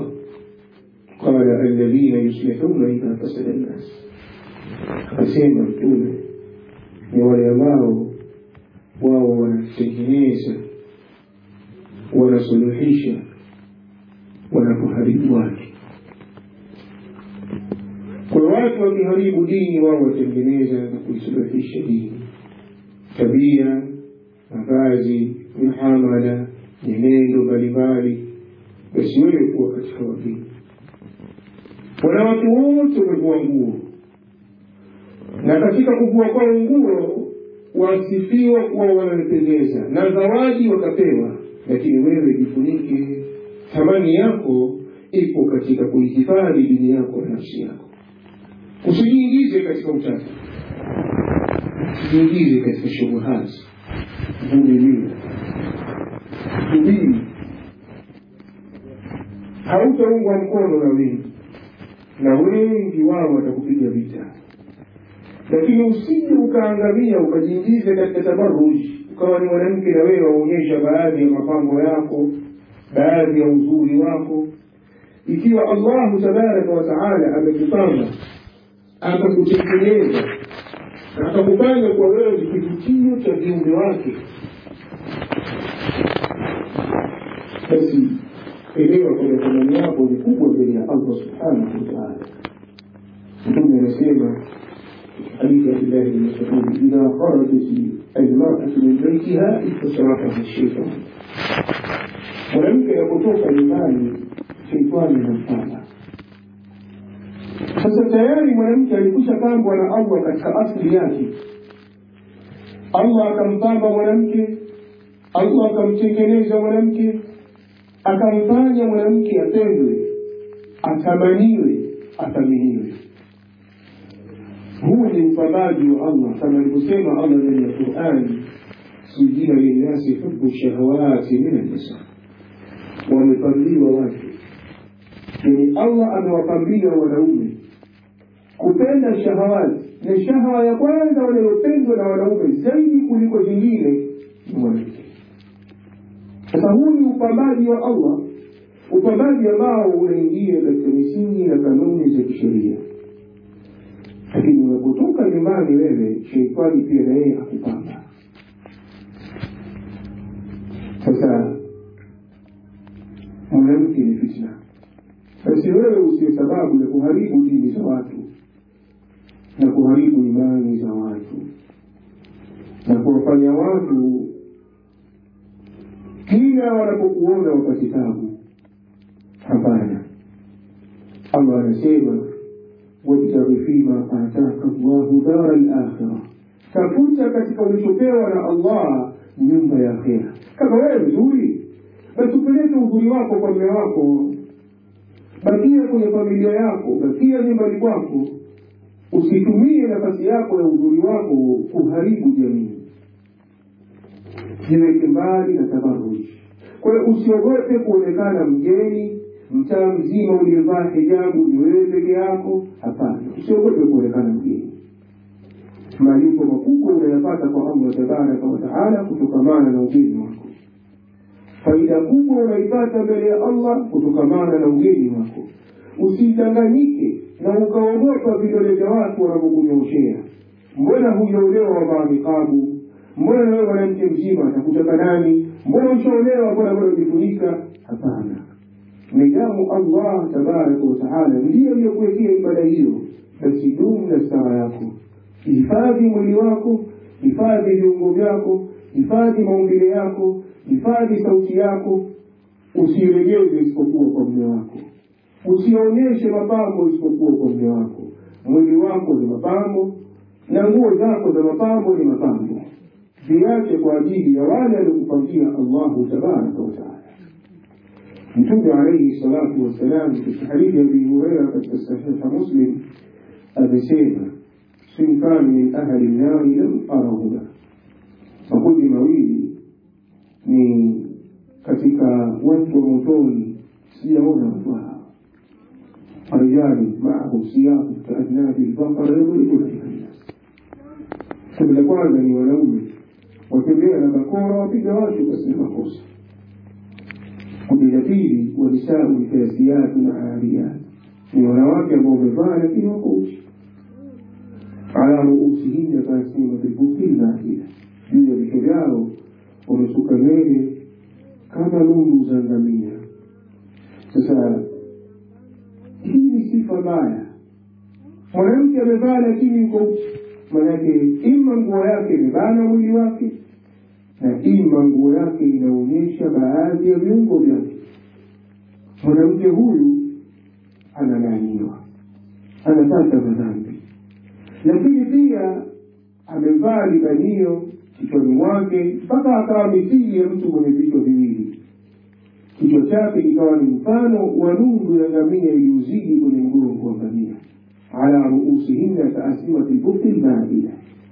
qala alladhina yuslihuna idha fasada nnas akasema mtume ni wale ambao wao wanatengeneza wanasuluhisha wanapoharibu watu kwa watu wakiharibu dini wao watengeneza na kuisuluhisha dini tabia mavazi muhamala nyenendo mbalimbali basi wewe kuwa katika wageni wanawake wote wamevua nguo na katika kuvua kwao nguo wasifiwa kuwa wanapendeza na zawadi wakapewa lakini wewe jifunike thamani yako ipo katika kuihifadhi dini yako na nafsi yako usijiingize katika utata usijiingize katika shubuhati vumilia subiri hautaungwa mkono na wengi na wengi wao watakupiga vita lakini usije ukaangamia ukajiingiza katika tabaruji ukawa ni mwanamke na wewe waonyesha baadhi ya mapambo yako baadhi ya uzuri wako ikiwa allahu tabaraka wataala amekupanga akakutengeneza na akakufanya kwa wewe ni kivutio cha viumbe wake basi elewa kwamba thamani yako ni kubwa mbele ya allah subhanahu wataala mtume anasema حديث عبد الله بن مسعود إذا خرجت المرأة من بيتها استشرفها الشيطان mwanamke anapotoka nyumbani sheitani anamfanya sasa tayari mwanamke alikusha pambwa na allah katika asili yake allah akampamba mwanamke allah akamtengeneza mwanamke akamfanya mwanamke apendwe athamaniwe athaminiwe huu ni upambaji wa allah kama alivyosema allah ndani ya qurani sujina linnasi hubu shahawati min annisa wamepambiwa watu yani allah amewapambia wanaume kupenda shahawati na shahawa ya kwanza wanayopendwa na wanaume zaidi kuliko zingine ni mwanamke sasa huu ni upambaji wa allah upambaji ambao unaingia katika misingi na kanuni za kisheria lakini unapotoka nyumbani wewe sheitani pia na yeye akupamba sasa mwanamke ni fitna basi wewe usiwe sababu ya kuharibu dini za watu na kuharibu imani za watu na kuwafanya watu kila wanapokuona wapate tabu hapana allah anasema wabtaghi fima ataka llahu dara lakhira tafuta katika ulichopewa na allah nyumba ya akhera kama wewe mzuri basi upeleke uzuri wako kwa mme wako bakia kwenye familia yako bakia nyumbani kwako usitumie nafasi yako ya uzuri wako kuharibu jamii jiweke mbali na tabaruji kwa hiyo usiogope kuonekana mgeni mtaa mzima uliyevaa hijabu ni wewe peke yako hapana usiogope kuonekana mgeni malipo makubwa unayapata kwa allah tabaraka wataala kutokamana na ugeni wako faida kubwa unaipata mbele ya allah kutokamana na ugeni wako usidanganyike na ukaogopa vidole vya watu wanavyokunyooshea mbona hujaolewa wavaa mikabu mbona nawe mwanamke mzima atakutaka nani mbona ushaolewa mbona bado ujifunika hapana nidamu allah tabaraka wataala ndiyo aliyokuwekea ibada hiyo basi dumu na stara yako hifadhi mwili wako hifadhi viungo vyako hifadhi maumbile yako hifadhi sauti yako usiregeze isipokuwa kwa mme wako usionyeshe mapambo isipokuwa kwa mme wako mwili wako ni mapambo na nguo zako za mapambo ni mapambo viache kwa ajili ya wale aliokupangia allahu tabaraka wataala mtume alaihi salatu wassalam katika hadithi ya abi hureira katika sahiha muslim amesema sinfani min ahli nnari lam arahuma makundi mawili ni katika watu wa motoni sijaona watu hao رجال معهم سياط كأذناب البقر يضربون بها الناس kundi la kwanza ni wanaume watembea na bakora wapiga watu basi na makosa kundi la pili wanisau kasiatu na ariyat ni wanawake ambao wamevaa lakini wako uchi ala ala ruusihinna kasimati lbukti lbaida, juu ya vichwa vyao wamesuka nywele kama lundu za ngamia. Sasa hii ni sifa mbaya. Mwanamke amevaa lakini uko manake, ima nguo yake imebana mwili wake na ima nguo yake inaonyesha baadhi ya viungo vyake. Mwanamke huyu analaaniwa, anapata madhambi. Lakini pia amevaa libanio kichwani mwake mpaka akawa mithili ya mtu mwenye vichwa viwili. Kichwa chake kikawa ni mfano wa nundu ya ngamia iliyozidi kwenye mgongo wa ngamia, ala ruusihinna kaasimati lbukti lbaida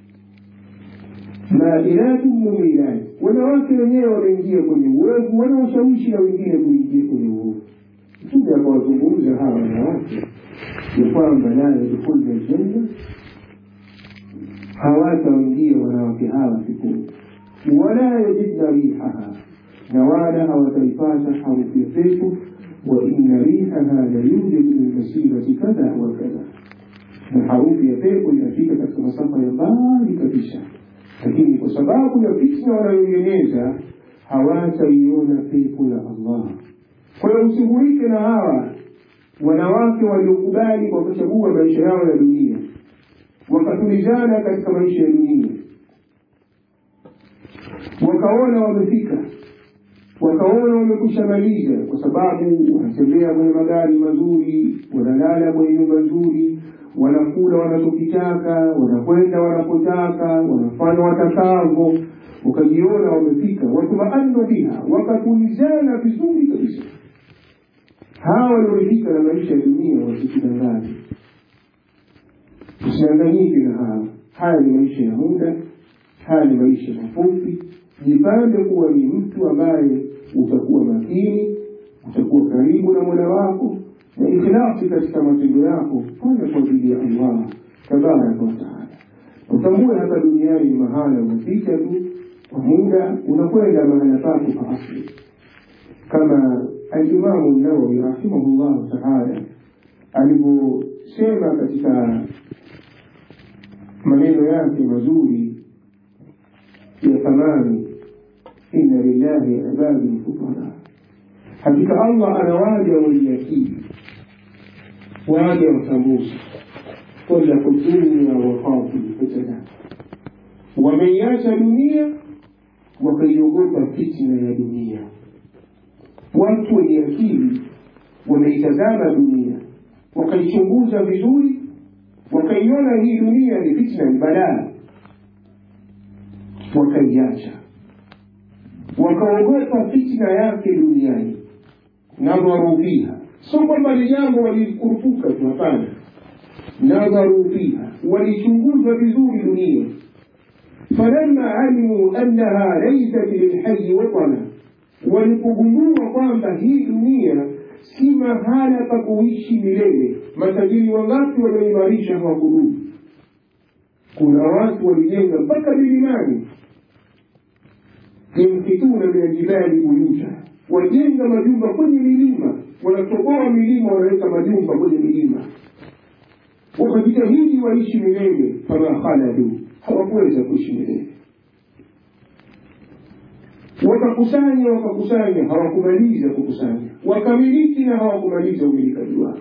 mailatu mumilati, wanawake wenyewe wanaingia kwenye uovu, wanaoshawishi na wengine kuingia kwenye uovu. Mtume akawazungumza hawa wanawake ya kwamba la yadkhulna ljanna, hawataingia wanawake hawa peponi, wala yajidna rihaha, na wala hawataipata harufu ya pepo, wa inna rihaha la yujadu min masirati kadha wa kadha, na harufu ya pepo inafika katika masafa ya mbali kabisa lakini kwa sababu ya fitna wanayoieneza hawataiona pepo ya Allah. Kwa hiyo usigurike na hawa wanawake waliokubali kwa kuchagua maisha yao ya dunia, wakatulizana katika maisha ya dunia, wakaona wamefika, wakaona wamekusha maliza, kwa sababu wanatembea kwenye magari mazuri, wanalala kwenye nyumba nzuri, wanakula wanachokitaka, wanakwenda wanapotaka, wanafanya watakavyo, wakajiona wamefika, watumaannu biha, wakatulizana vizuri kabisa. Hawa waliofika na maisha ya dunia wasikudangani, usidanganyike na hawa. Haya ni maisha ya muda, haya ni maisha mafupi. Jipange kuwa ni mtu ambaye utakuwa makini, utakuwa karibu na mola wako na ikhlasi katika matendo yako, fanya kwa ajili ya Allah tabaraka wataala. Utambue hapa duniani ni mahala unapita tu kwa muda, unakwenda mahala pako pa asli, kama Alimamu Nawawi rahimahullahu taala alivyosema katika maneno yake mazuri ya thamani, inna lillahi ibadin futara, hakika Allah anawaja wenye akili waja watambuzi talaku dunia wakhafu lfitna, wameiacha dunia wakaiogopa fitna ya dunia. Watu wenye akili wameitazama dunia wakaichunguza vizuri, wakaiona hii dunia ni fitna, ni balaa, wakaiacha, wakaogopa fitna yake duniani, nadharu fiha sio kwamba ni jambo walikurupuka tu, hapana. Nadharu fiha, walichunguza vizuri dunia. Falamma alimu annaha laysat lilhayi watana, walipogundua kwamba hii dunia si mahala pa kuishi milele. Matajiri wangapi wameimarisha hawakudumu? Kuna watu walijenga mpaka milimani, yamkituna min aljibali buyuta, wajenga majumba kwenye milima wanatoboa milima wanaweka majumba kwenye milima, wakajitahidi waishi milele. Fama khaladu, hawakuweza kuishi milele. Wakakusanya wakakusanya, hawakumaliza kukusanya. Wakamiliki na hawakumaliza umilikaji wao.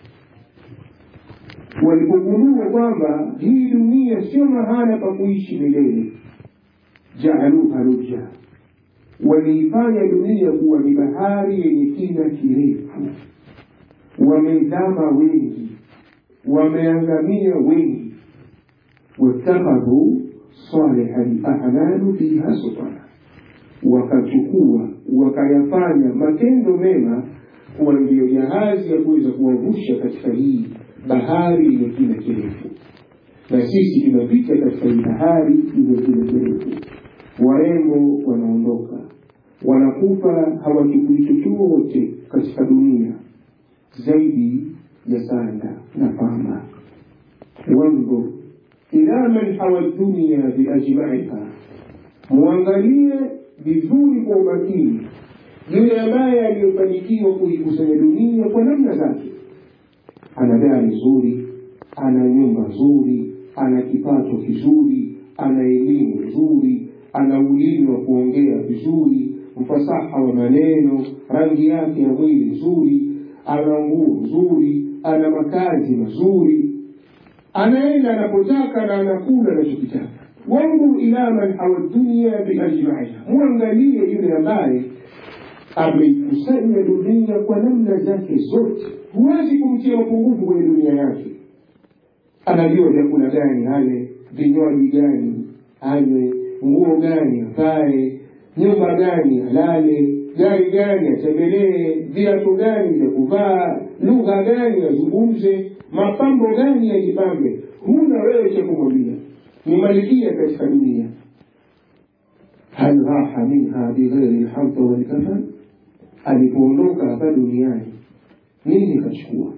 Walipogundua kwamba hii dunia sio mahala pa kuishi milele, jaaluha lujja waliifanya dunia kuwa ni bahari yenye kina kirefu. Wamezama wengi, wameangamia wengi. Watakhadhu saliha lahmalu fiha sufana, wakachukua wakayafanya matendo mema kuwa ndiyo jahazi ya kuweza kuwavusha katika hii bahari yenye kina kirefu. Na sisi tunapita katika hii bahari yenye kina kirefu. Warembo wanaondoka wanakufa, hawachukui chochote katika dunia zaidi ya sanda na pamba. Wanzur ila man hawa dunia biajmaiha, muangalie vizuri kwa umakini yule ambaye aliyofanikiwa kuikusanya dunia kwa namna zake. Ana gari nzuri, ana nyumba nzuri, ana kipato kizuri ana elimu nzuri ana ulimi wa kuongea vizuri ufasaha wa maneno rangi yake ya mwili nzuri ana nguo nzuri ana makazi mazuri anaenda anapotaka na anakula anachokitaka wangu ila man hawa dunia biajmaiha mwangalie yule ambaye ameikusanya dunia kwa namna zake zote huwezi kumtia mapungufu kwenye dunia yake anajua vyakula gani ale vinywaji gani anywe nguo gani avae nyumba gani alale gari gani atembelee viatu gani vya kuvaa lugha gani azungumze mapambo gani yajipambe huna wewe cha kumwambia ni malikia katika dunia hal raha minha bighairi lhamta walkafan alipoondoka hapa duniani nini kachukua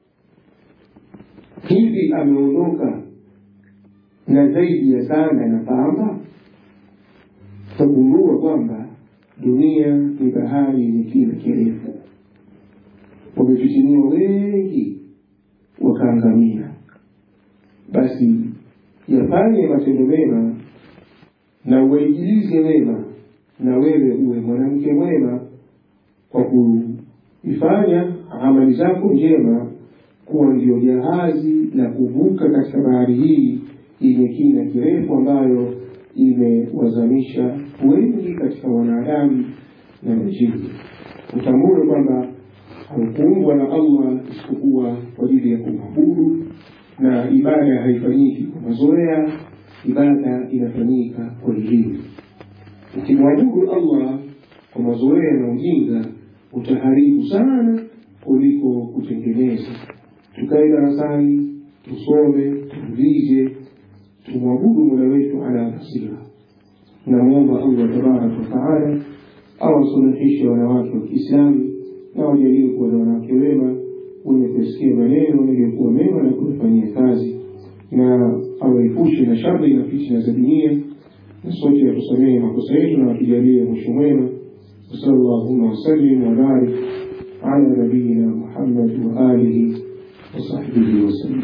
hivi ameondoka na zaidi ya sanda na pamba utagundua kwamba dunia ni bahari yenye kina kirefu wamefitiniwa wengi wakaangamia basi yafanye matendo mema na uwaijilize wema na wewe uwe mwanamke mwema kwa kuifanya amali zako njema kuwa ndio jahazi la kuvuka katika bahari hii yenye kina kirefu ambayo imewazamisha wengi katika wanadamu na majini utambue kwamba haukuumbwa na allah isipokuwa kwa ajili ya kumwabudu na ibada haifanyiki kwa mazoea ibada inafanyika kwa elimu ukimwabudu allah kwa mazoea na ujinga utaharibu sana kuliko kutengeneza tukae darasani tusome tuulize tumwabudu mola wetu ala basira namwomba allah tabaraka wataala awasuluhishe wanawake wa kiislamu na wajalie kuwa na wanawake wema wenye kusikia maneno yaliyokuwa mema na kuyafanyia kazi na awaepushe na shari na fitna za dunia na sote atusamehe makosa yetu na atujalie mwisho mwema وصلى اللهم وسلم وبارك على نبينا محمد وآله وصحبه وسلم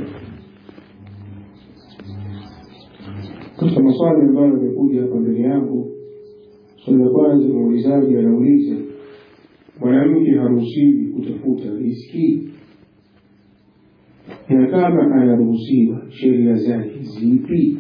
katika maswali ambayo yamekuja hapa mbele yangu swali la kwanza muulizaji anauliza mwanamke haruhusiwi kutafuta riski na kama anaruhusiwa sheria zake zipi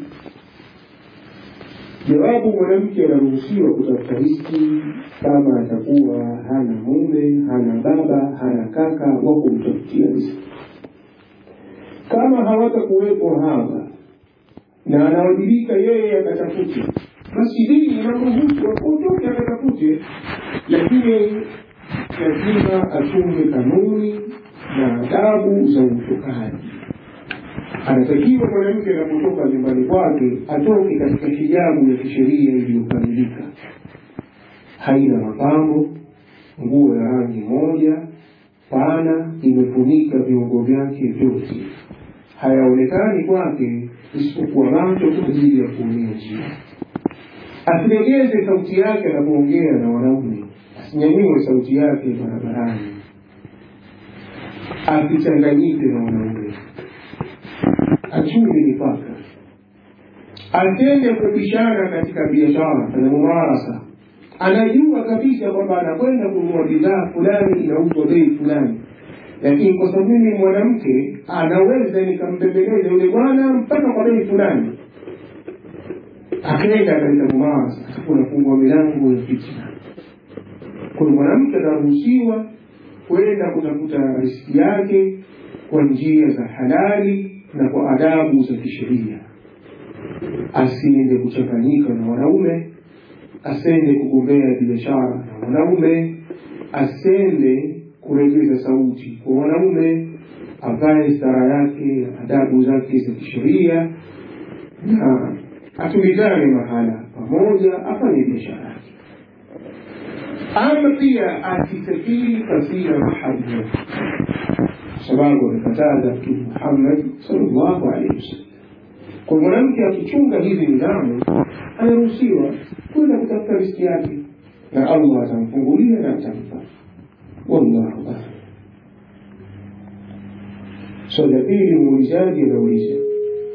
jawabu mwanamke anaruhusiwa kutafuta riski kama atakuwa hana mume hana baba hana kaka wa kumtafutia riski kama hawatakuwepo hapa na anawajibika yeye akatafute basi dini inamruhusu akotoke akatafute lakini lazima achunge kanuni na adabu za utokaji anatakiwa mwanamke anapotoka nyumbani kwake atoke katika hijabu ya kisheria iliyokamilika haina mapambo nguo ya rangi moja pana imefunika viungo vyake vyote hayaonekani kwake isipokuwa macho kwa ajili ya kuumia njia asilegeze sauti yake anapoongea na wanaume asinyanyue sauti yake barabarani asichanganyike na wanaume achunge mipaka atende kupishana katika biashara na mumarasa anajua kabisa kwamba anakwenda kununua bidhaa fulani inauzwa bei fulani lakini kwa sababu mimi mwanamke anaweza nikambembeleza yule bwana mpaka kwa bei fulani akaenda katika mumarasa atakuwa nafungua milango ya fitna kwa mwanamke anaruhusiwa kwenda kutafuta riski yake kwa njia za halali na kwa adabu za kisheria asiende kuchanganyika na wanaume asende kugombea biashara na wanaume asende kuregeza sauti kwa wanaume avae stara yake adabu zake za kisheria na atulizane mahala pamoja afanye biashara yake ama pia asisafiri pasina mahali sababu amekataza mtume Muhammad sallallahu alaihi wasallam. Kwa mwanamke akichunga hizi nidhamu, anaruhusiwa kwenda kutafuta riski yake, na Allah atamfungulia na atampa. Wallahu a'lam. Swali la pili, muulizaji anauliza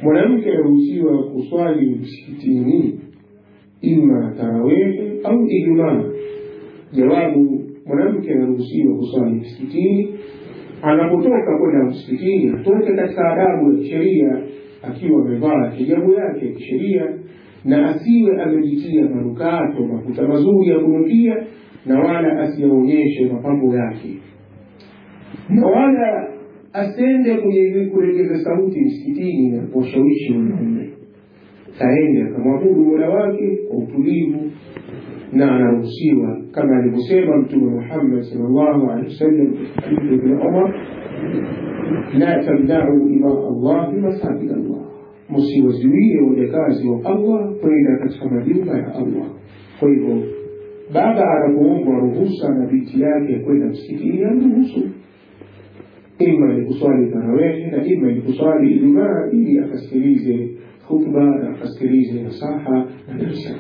mwanamke anaruhusiwa kuswali msikitini ima tarawehe au ijumaa jawabu mwanamke anaruhusiwa kuswali msikitini anapotoka kwenda msikitini atoke katika adabu ya kisheria akiwa amevaa hijabu yake ya kisheria na asiwe amejitia manukato mafuta mazuri ya kunukia na wala asiyaonyeshe mapambo yake na wala asende kwenye kulegeza sauti msikitini na kuwashawishi wanaume aende akamwabudu mola wake kwa utulivu na anaruhusiwa kama alivyosema mtume muhammad salllahu alehi wasallam hadithi ibn umar la tamnau ima allahi masajid allah msiwazuie wajakazi wa allah kwenda katika majumba ya allah kwa hivyo baba anapoombwa ruhusa na binti yake ya kwenda msikitini amruhusu ima ni kuswali tarawehe na ima ni kuswali ijumaa ili akasikilize khutba na akasikilize nasaha na darsa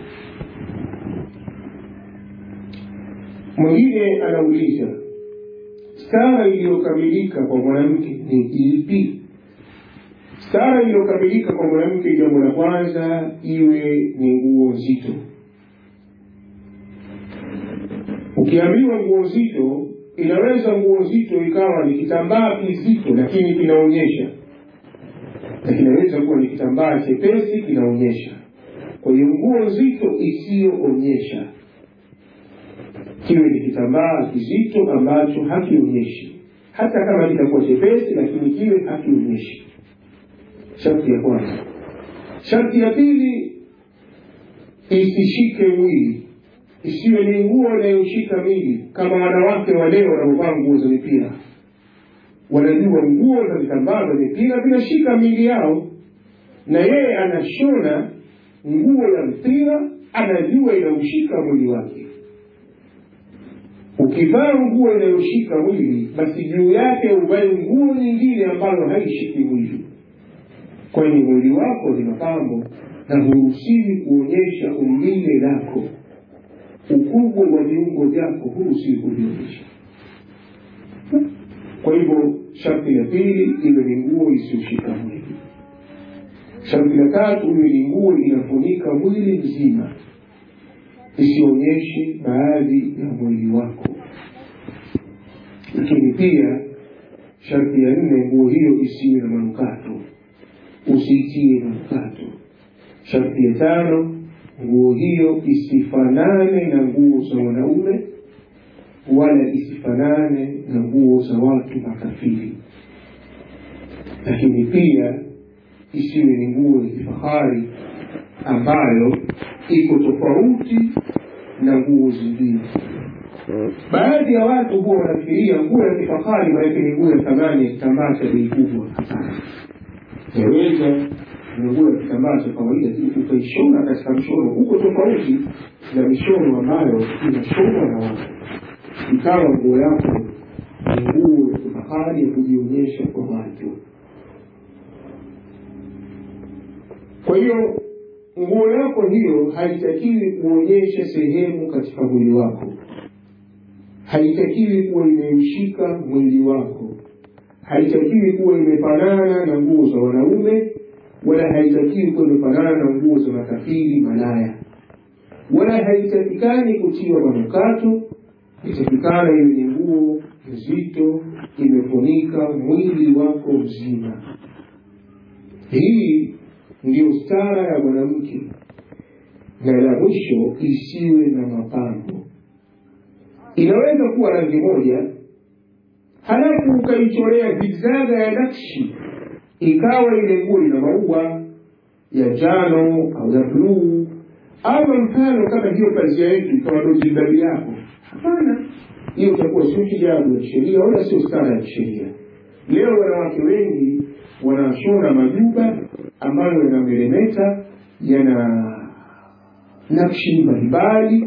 mwingine anauliza stara iliyokamilika kwa mwanamke ni ipi stara iliyokamilika kwa mwanamke jambo la kwanza iwe ni nguo nzito ukiambiwa nguo nzito inaweza nguo nzito ikawa ni kitambaa kizito lakini kinaonyesha na kinaweza kuwa ni kitambaa chepesi kinaonyesha kwa hiyo nguo nzito isiyoonyesha kiwe ni kitambaa kizito ambacho hakionyeshi hata kama kitakuwa chepesi lakini kiwe hakionyeshi sharti ya kwanza sharti ya pili isishike mwili isiwe ni nguo inayoshika mwili kama wanawake wa leo wanaovaa nguo za mipira wanajua nguo za vitambaa vya mipira vinashika mili yao na yeye anashona nguo ya mpira anajua inaushika mwili wake ukivaa nguo inayoshika mwili basi juu yake uvae nguo nyingine ambayo haishiki mwili kwenye mwili wako ni mapambo na huruhusiwi kuonyesha umbile lako ukubwa wa viungo vyako huruhusiwi kuvionyesha kwa hivyo sharti la pili iwe ni nguo isiyoshika mwili sharti la tatu iwe ni nguo inafunika mwili mzima isionyeshe baadhi ya mwili wako lakini pia sharti ya nne nguo hiyo isiwe na manukato usiitie manukato sharti ya tano nguo hiyo isifanane na nguo za wanaume wala isifanane na nguo za watu makafiri lakini pia isiwe ni nguo ya kifahari ambayo iko tofauti na nguo zingine baadhi ya watu huwa wanafikiria nguo ya kifahari maanake ni nguo ya thamani ya kitambaa cha bei kubwa hapana yaweza ni nguo ya kitambaa cha kawaida ukaishona katika mshono huko tofauti na mishono ambayo inashonwa na watu ikawa nguo yako ni nguo ya kifahari ya kujionyesha kwa watu kwa hiyo nguo yako hiyo haitakiwi kuonyesha sehemu katika mwili wako haitakiwi kuwa imeushika mwili wako haitakiwi kuwa imefanana na nguo za wanaume wala haitakiwi kuwa imefanana na nguo za makafiri malaya wala haitakikani kutiwa manukato itakikana iwe ni nguo nzito imefunika mwili wako mzima hii ndiyo stara ya mwanamke na la mwisho isiwe na mapambo inaweza kuwa rangi moja halafu ukaichorea vizaga ya nakshi ikawa ile nguo ina maua ya njano au ya bluu ama mfano kama hiyo pazia yetu ikawa ndo jilbabi yako hapana hiyo itakuwa sio hijabu ya kisheria wala sio stara ya kisheria leo wanawake wengi wanashona majuba ambayo yanameremeta yana nakshi mbalimbali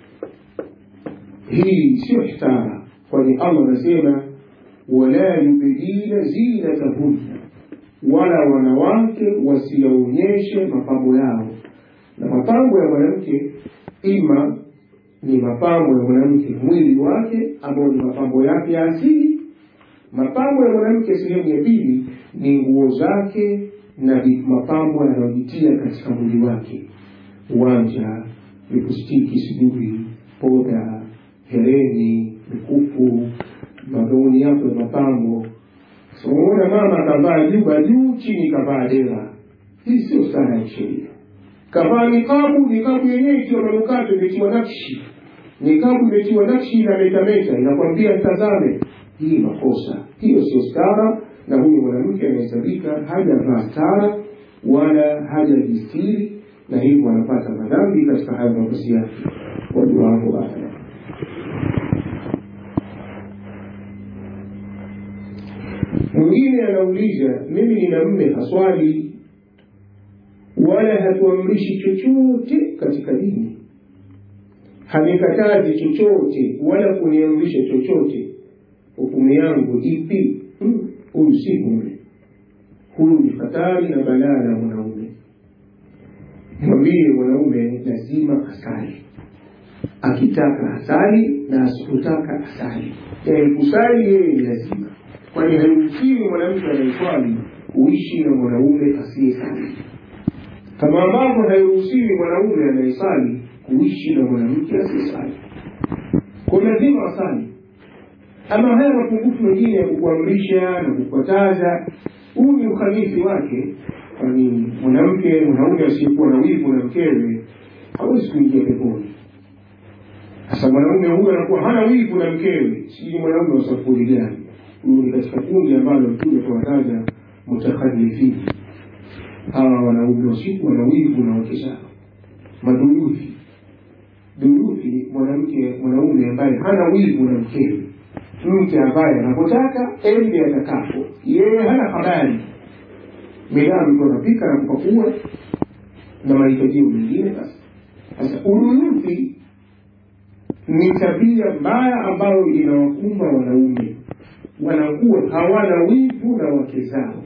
hii sio stara kwani allah anasema wala yubdina zinatahunna wala wanawake wasiyaonyeshe mapambo yao na mapambo ya mwanamke ima ni mapambo ya mwanamke mwili wake ambayo ni mapambo yake ya asili mapambo ya mwanamke sehemu ya pili ni nguo zake na mapambo yanayojitia katika mwili wake uwanja lipustiki sijui poda hereni mikufu magauni yako ya mapambo unaona mama kavaa juba juu chini kavaa dera hii sio sana ya kisheria kavaa nikabu nikabu yenyewe ikiwa manukato imetiwa nakshi nikabu imetiwa nakshi na metameta inakwambia tazame hii makosa hiyo sio stara na huyu mwanamke anahesabika hajavaa stara wala hajajistiri na hivyo anapata madhambi katika hayo mavazi yake wajuwangu aya mwingine anauliza mimi nina mme haswali wala hatuamrishi chochote katika dini hanikatazi chochote wala kuniamrisha chochote hukumu yangu ipi huyu si mume huyu ni hatari na balaa la mwanaume mwambie mwanaume lazima asali akitaka asali na asipotaka asali yaani kusali yeye ni lazima kwani hairuhusiwi mwanamke anayeswali kuishi na mwanaume asiyesali kama ambavyo hairuhusiwi mwanaume anayesali kuishi na mwanamke asiyesali kwa lazima asali ama haya mapungufu mengine ya kukuamrisha na kukataza huu ni ukhalifi wake kwani mwanamke mwanaume asiyekuwa na wivu na mkewe hawezi kuingia peponi sasa mwanaume huyu anakuwa hana wivu na mkewe sijui mwanaume wa safuri gani huyu ni katika kundi ambalo mtume tuwataja mutakhalifi hawa wanaume wasiku wana wivu na wake zao maduluthi duluthi mwanamke mwanaume ambaye hana wivu na mkewe mke ambaye anapotaka ende atakapo yeye hana habari midamu tu anapika na kupakua na mahitajio mengine basi sasa uduluthi ni tabia mbaya ambayo inawakumba wanaume wanakuwa hawana wivu na wake zao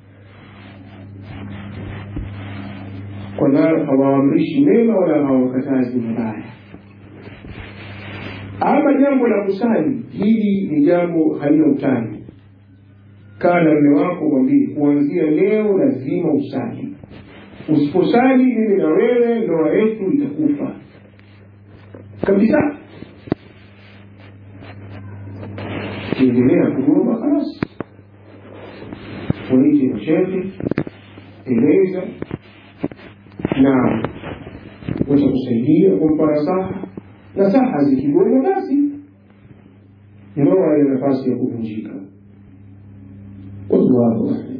kwa nayo hawaamrishi mema wala hawakatazi mabaya ama jambo la kusali hili ni jambo halina utani kaa na mme wako mwambie kuanzia leo lazima usali usiposali mimi na wewe ndoa yetu itakufa kabisa kiendelea kugoma kalasi waite mashehe eleza na watakusaidia kumpa nasaha nasaha zikigoma basi ndoa ina nafasi ya kuvunjika wallahu a'lam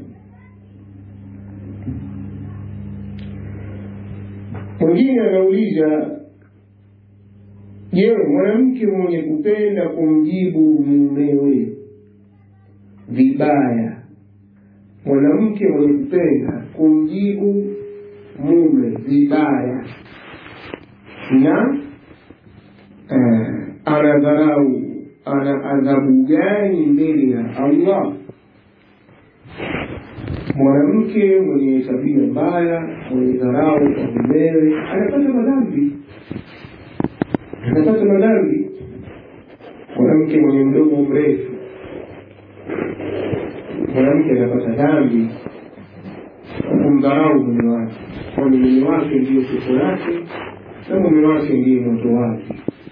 mwingine anauliza je mwanamke mwenye kupenda kumjibu mumewe vibaya mwanamke mwenye kupenda kumjibu mume vibaya na uh, anadharau ana adhabu gani mbele ya allah mwanamke mwenye tabia mbaya mwenye dharau kwa mumewe anapata madhambi anapata madhambi mwanamke mwenye mdomo mrefu mwanamke anapata dhambi kwa kumdharau mume wake kwani mume wake ndiyo pepo yake na mume wake ndiye moto wake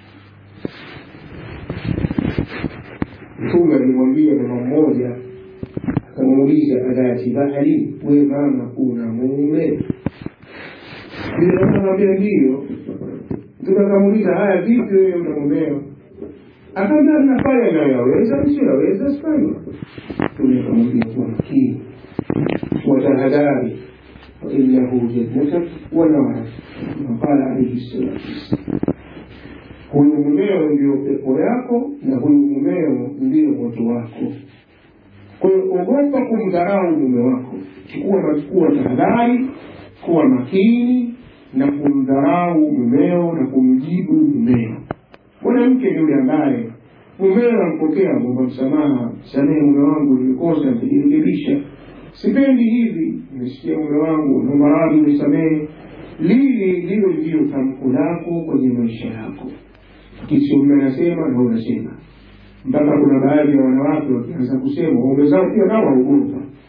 mtume alimwambia mama mmoja akamuuliza adati bahali we mama una mume akamwambia ndiyo mtume akamuuliza haya vipi wewe una mumeo akaambia nafanya nayoyaweza msiyoyaweza sifanya mtume akamwambia kuwa makini watahadhari fainahu jannatak wa narak kama qala alaihi salatu wassalam huyu mumeo ndio pepo yako na huyu mumeo ndio moto wako kwa hiyo ogopa kumdharau mume wako chukua kuwa tahadhari kuwa makini na kumdharau mumeo na kumjibu mumeo mwanamke ni yule ambaye mumeo ampokea mwomba msamaha samehe mume wangu nilikosa nitajirekebisha sipendi hivi nimesikia mume wangu naomba radhi unisamehe lili liwe ndiyo tamko lako kwenye maisha yako kisio mume anasema na unasema mpaka kuna baadhi ya wanawake wakianza kusema waume zao pia nao waogopa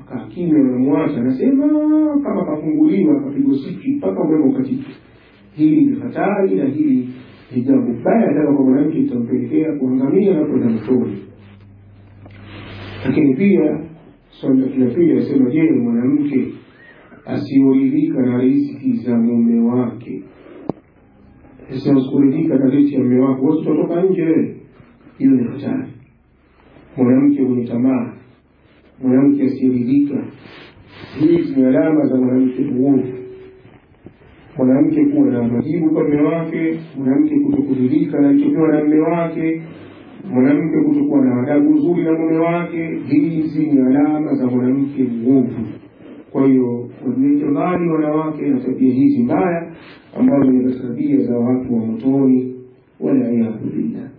akaa kimya, unamwacha anasema kama kafunguliwa akapigwa siki mpaka umeme ukatiki. Hili ni hatari na hili ni jambo baya sana kwa mwanamke, itampelekea kuangamia na kwenda motoni. Lakini pia swali la pili anasema, je, mwanamke asiyoridhika na riziki za mume wake, asikuridhika na riziki ya mume wake, wasi utatoka nje wewe? Hiyo ni hatari. Mwanamke mwenye tamaa, mwanamke asiyeridhika, hizi ni alama za mwanamke muovu. Mwanamke kuwa na majibu kwa mume wake, mwanamke kutokuridhika na alichopewa na mume wake, mwanamke kutokuwa na adabu nzuri na mume wake, hizi ni alama za mwanamke mwovu. Kwa hiyo wajiweke mbali wanawake na tabia hizi mbaya ambazo ni tabia za watu wa motoni, waliyadhu billah.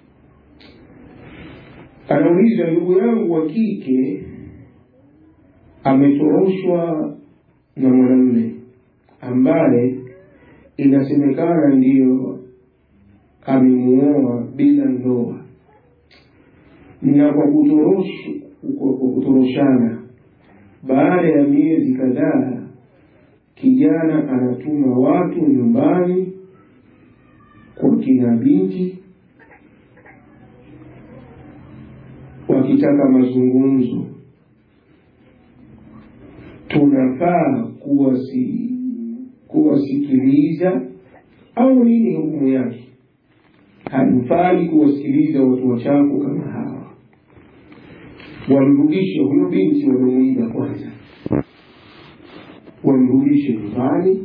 Anauliza, ndugu yangu wa kike ametoroshwa na mwanamume ambaye inasemekana ndiyo amemuoa bila ndoa, na kwa kutoroshana, baada ya miezi kadhaa, kijana anatuma watu nyumbani kwa kina binti wakitaka mazungumzo. Tunafaa kuwasi kuwasikiliza au nini hukumu yake? Haifai kuwasikiliza watu wachafu kama hawa. Wamrudishe huyo binti waliomuiba kwanza, wamrudishe nyumbani,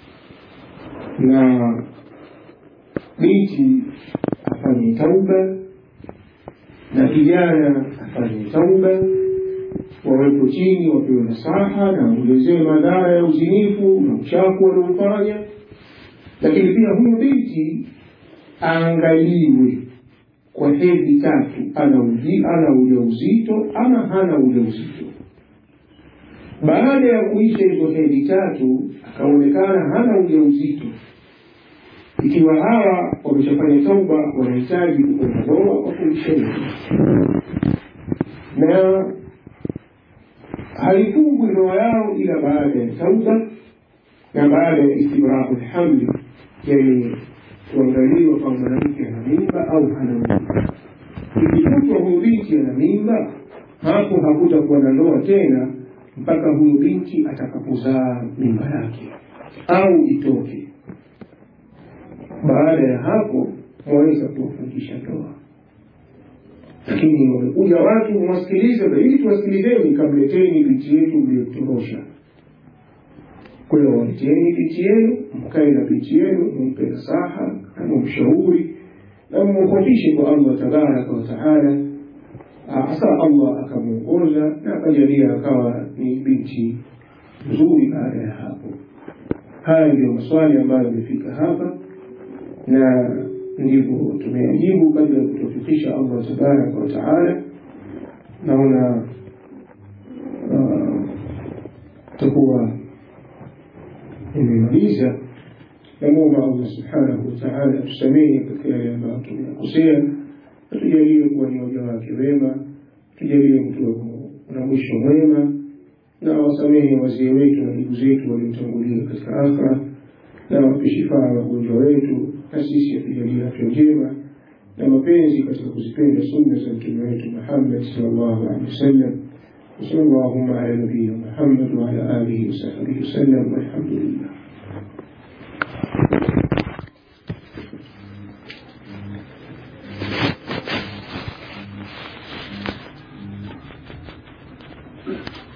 na binti afanye tauba na kijana afanye tauba, wawepo chini, wapewe nasaha na waelezewe madhara ya uzinifu na uchafu waliofanya. Lakini pia huyo binti aangaliwe kwa hedhi tatu, ana uji, ana ujauzito ama hana ujauzito. Baada ya kuisha hizo hedhi tatu, akaonekana hana ujauzito, ikiwa hawa wameshafanya tauba, wanahitaji kukwenda ndoa kwa kuisha na haifungwi ndoa yao ila baada ya tauba na baada ya istibrahu lhamli, yani kuangaliwa kama mwanamke ana mimba au hana mimba. Ikikutwa huyu binti ana mimba, hapo hakutakuwa na ndoa tena mpaka huyu binti atakapozaa mimba yake au itoke. Baada ya hapo waweza kuwafungisha ndoa lakini wamekuja watu mwasikilize, ili tuwasikilizeni, kamleteni binti yetu mliyotorosha. Kwa hiyo waleteni binti yenu, mkae na binti yenu, mumpe nasaha na mumshauri na mumkhofishe kwa Allah tabaraka wa taala, hasa Allah akamwongoza na akajalia akawa ni binti nzuri. Baada ya hapo, haya ndio maswali ambayo yamefika hapa na ndivyo tumeyajibu kabla ya kutufikisha Allah tabaraka wa taala. Naona takuwa imemaliza. Namwomba Allah subhanahu wa taala tusamehe katika yale ambayo tumeyakosea, tujalie kuwa ni waja wake wema, tujalie mtu na mwisho mwema, na wasamehe wazee wetu na ndugu zetu waliotangulia katika akhira, na wape shifaa wagonjwa wetu na sisi atujalie afya njema na mapenzi katika kuzipenda sunna za mtume wetu Muhammad sallallahu alaihi wasallam. وصلى اللهم على نبينا محمد وعلى آله وصحبه وسلم والحمد لله Thank you.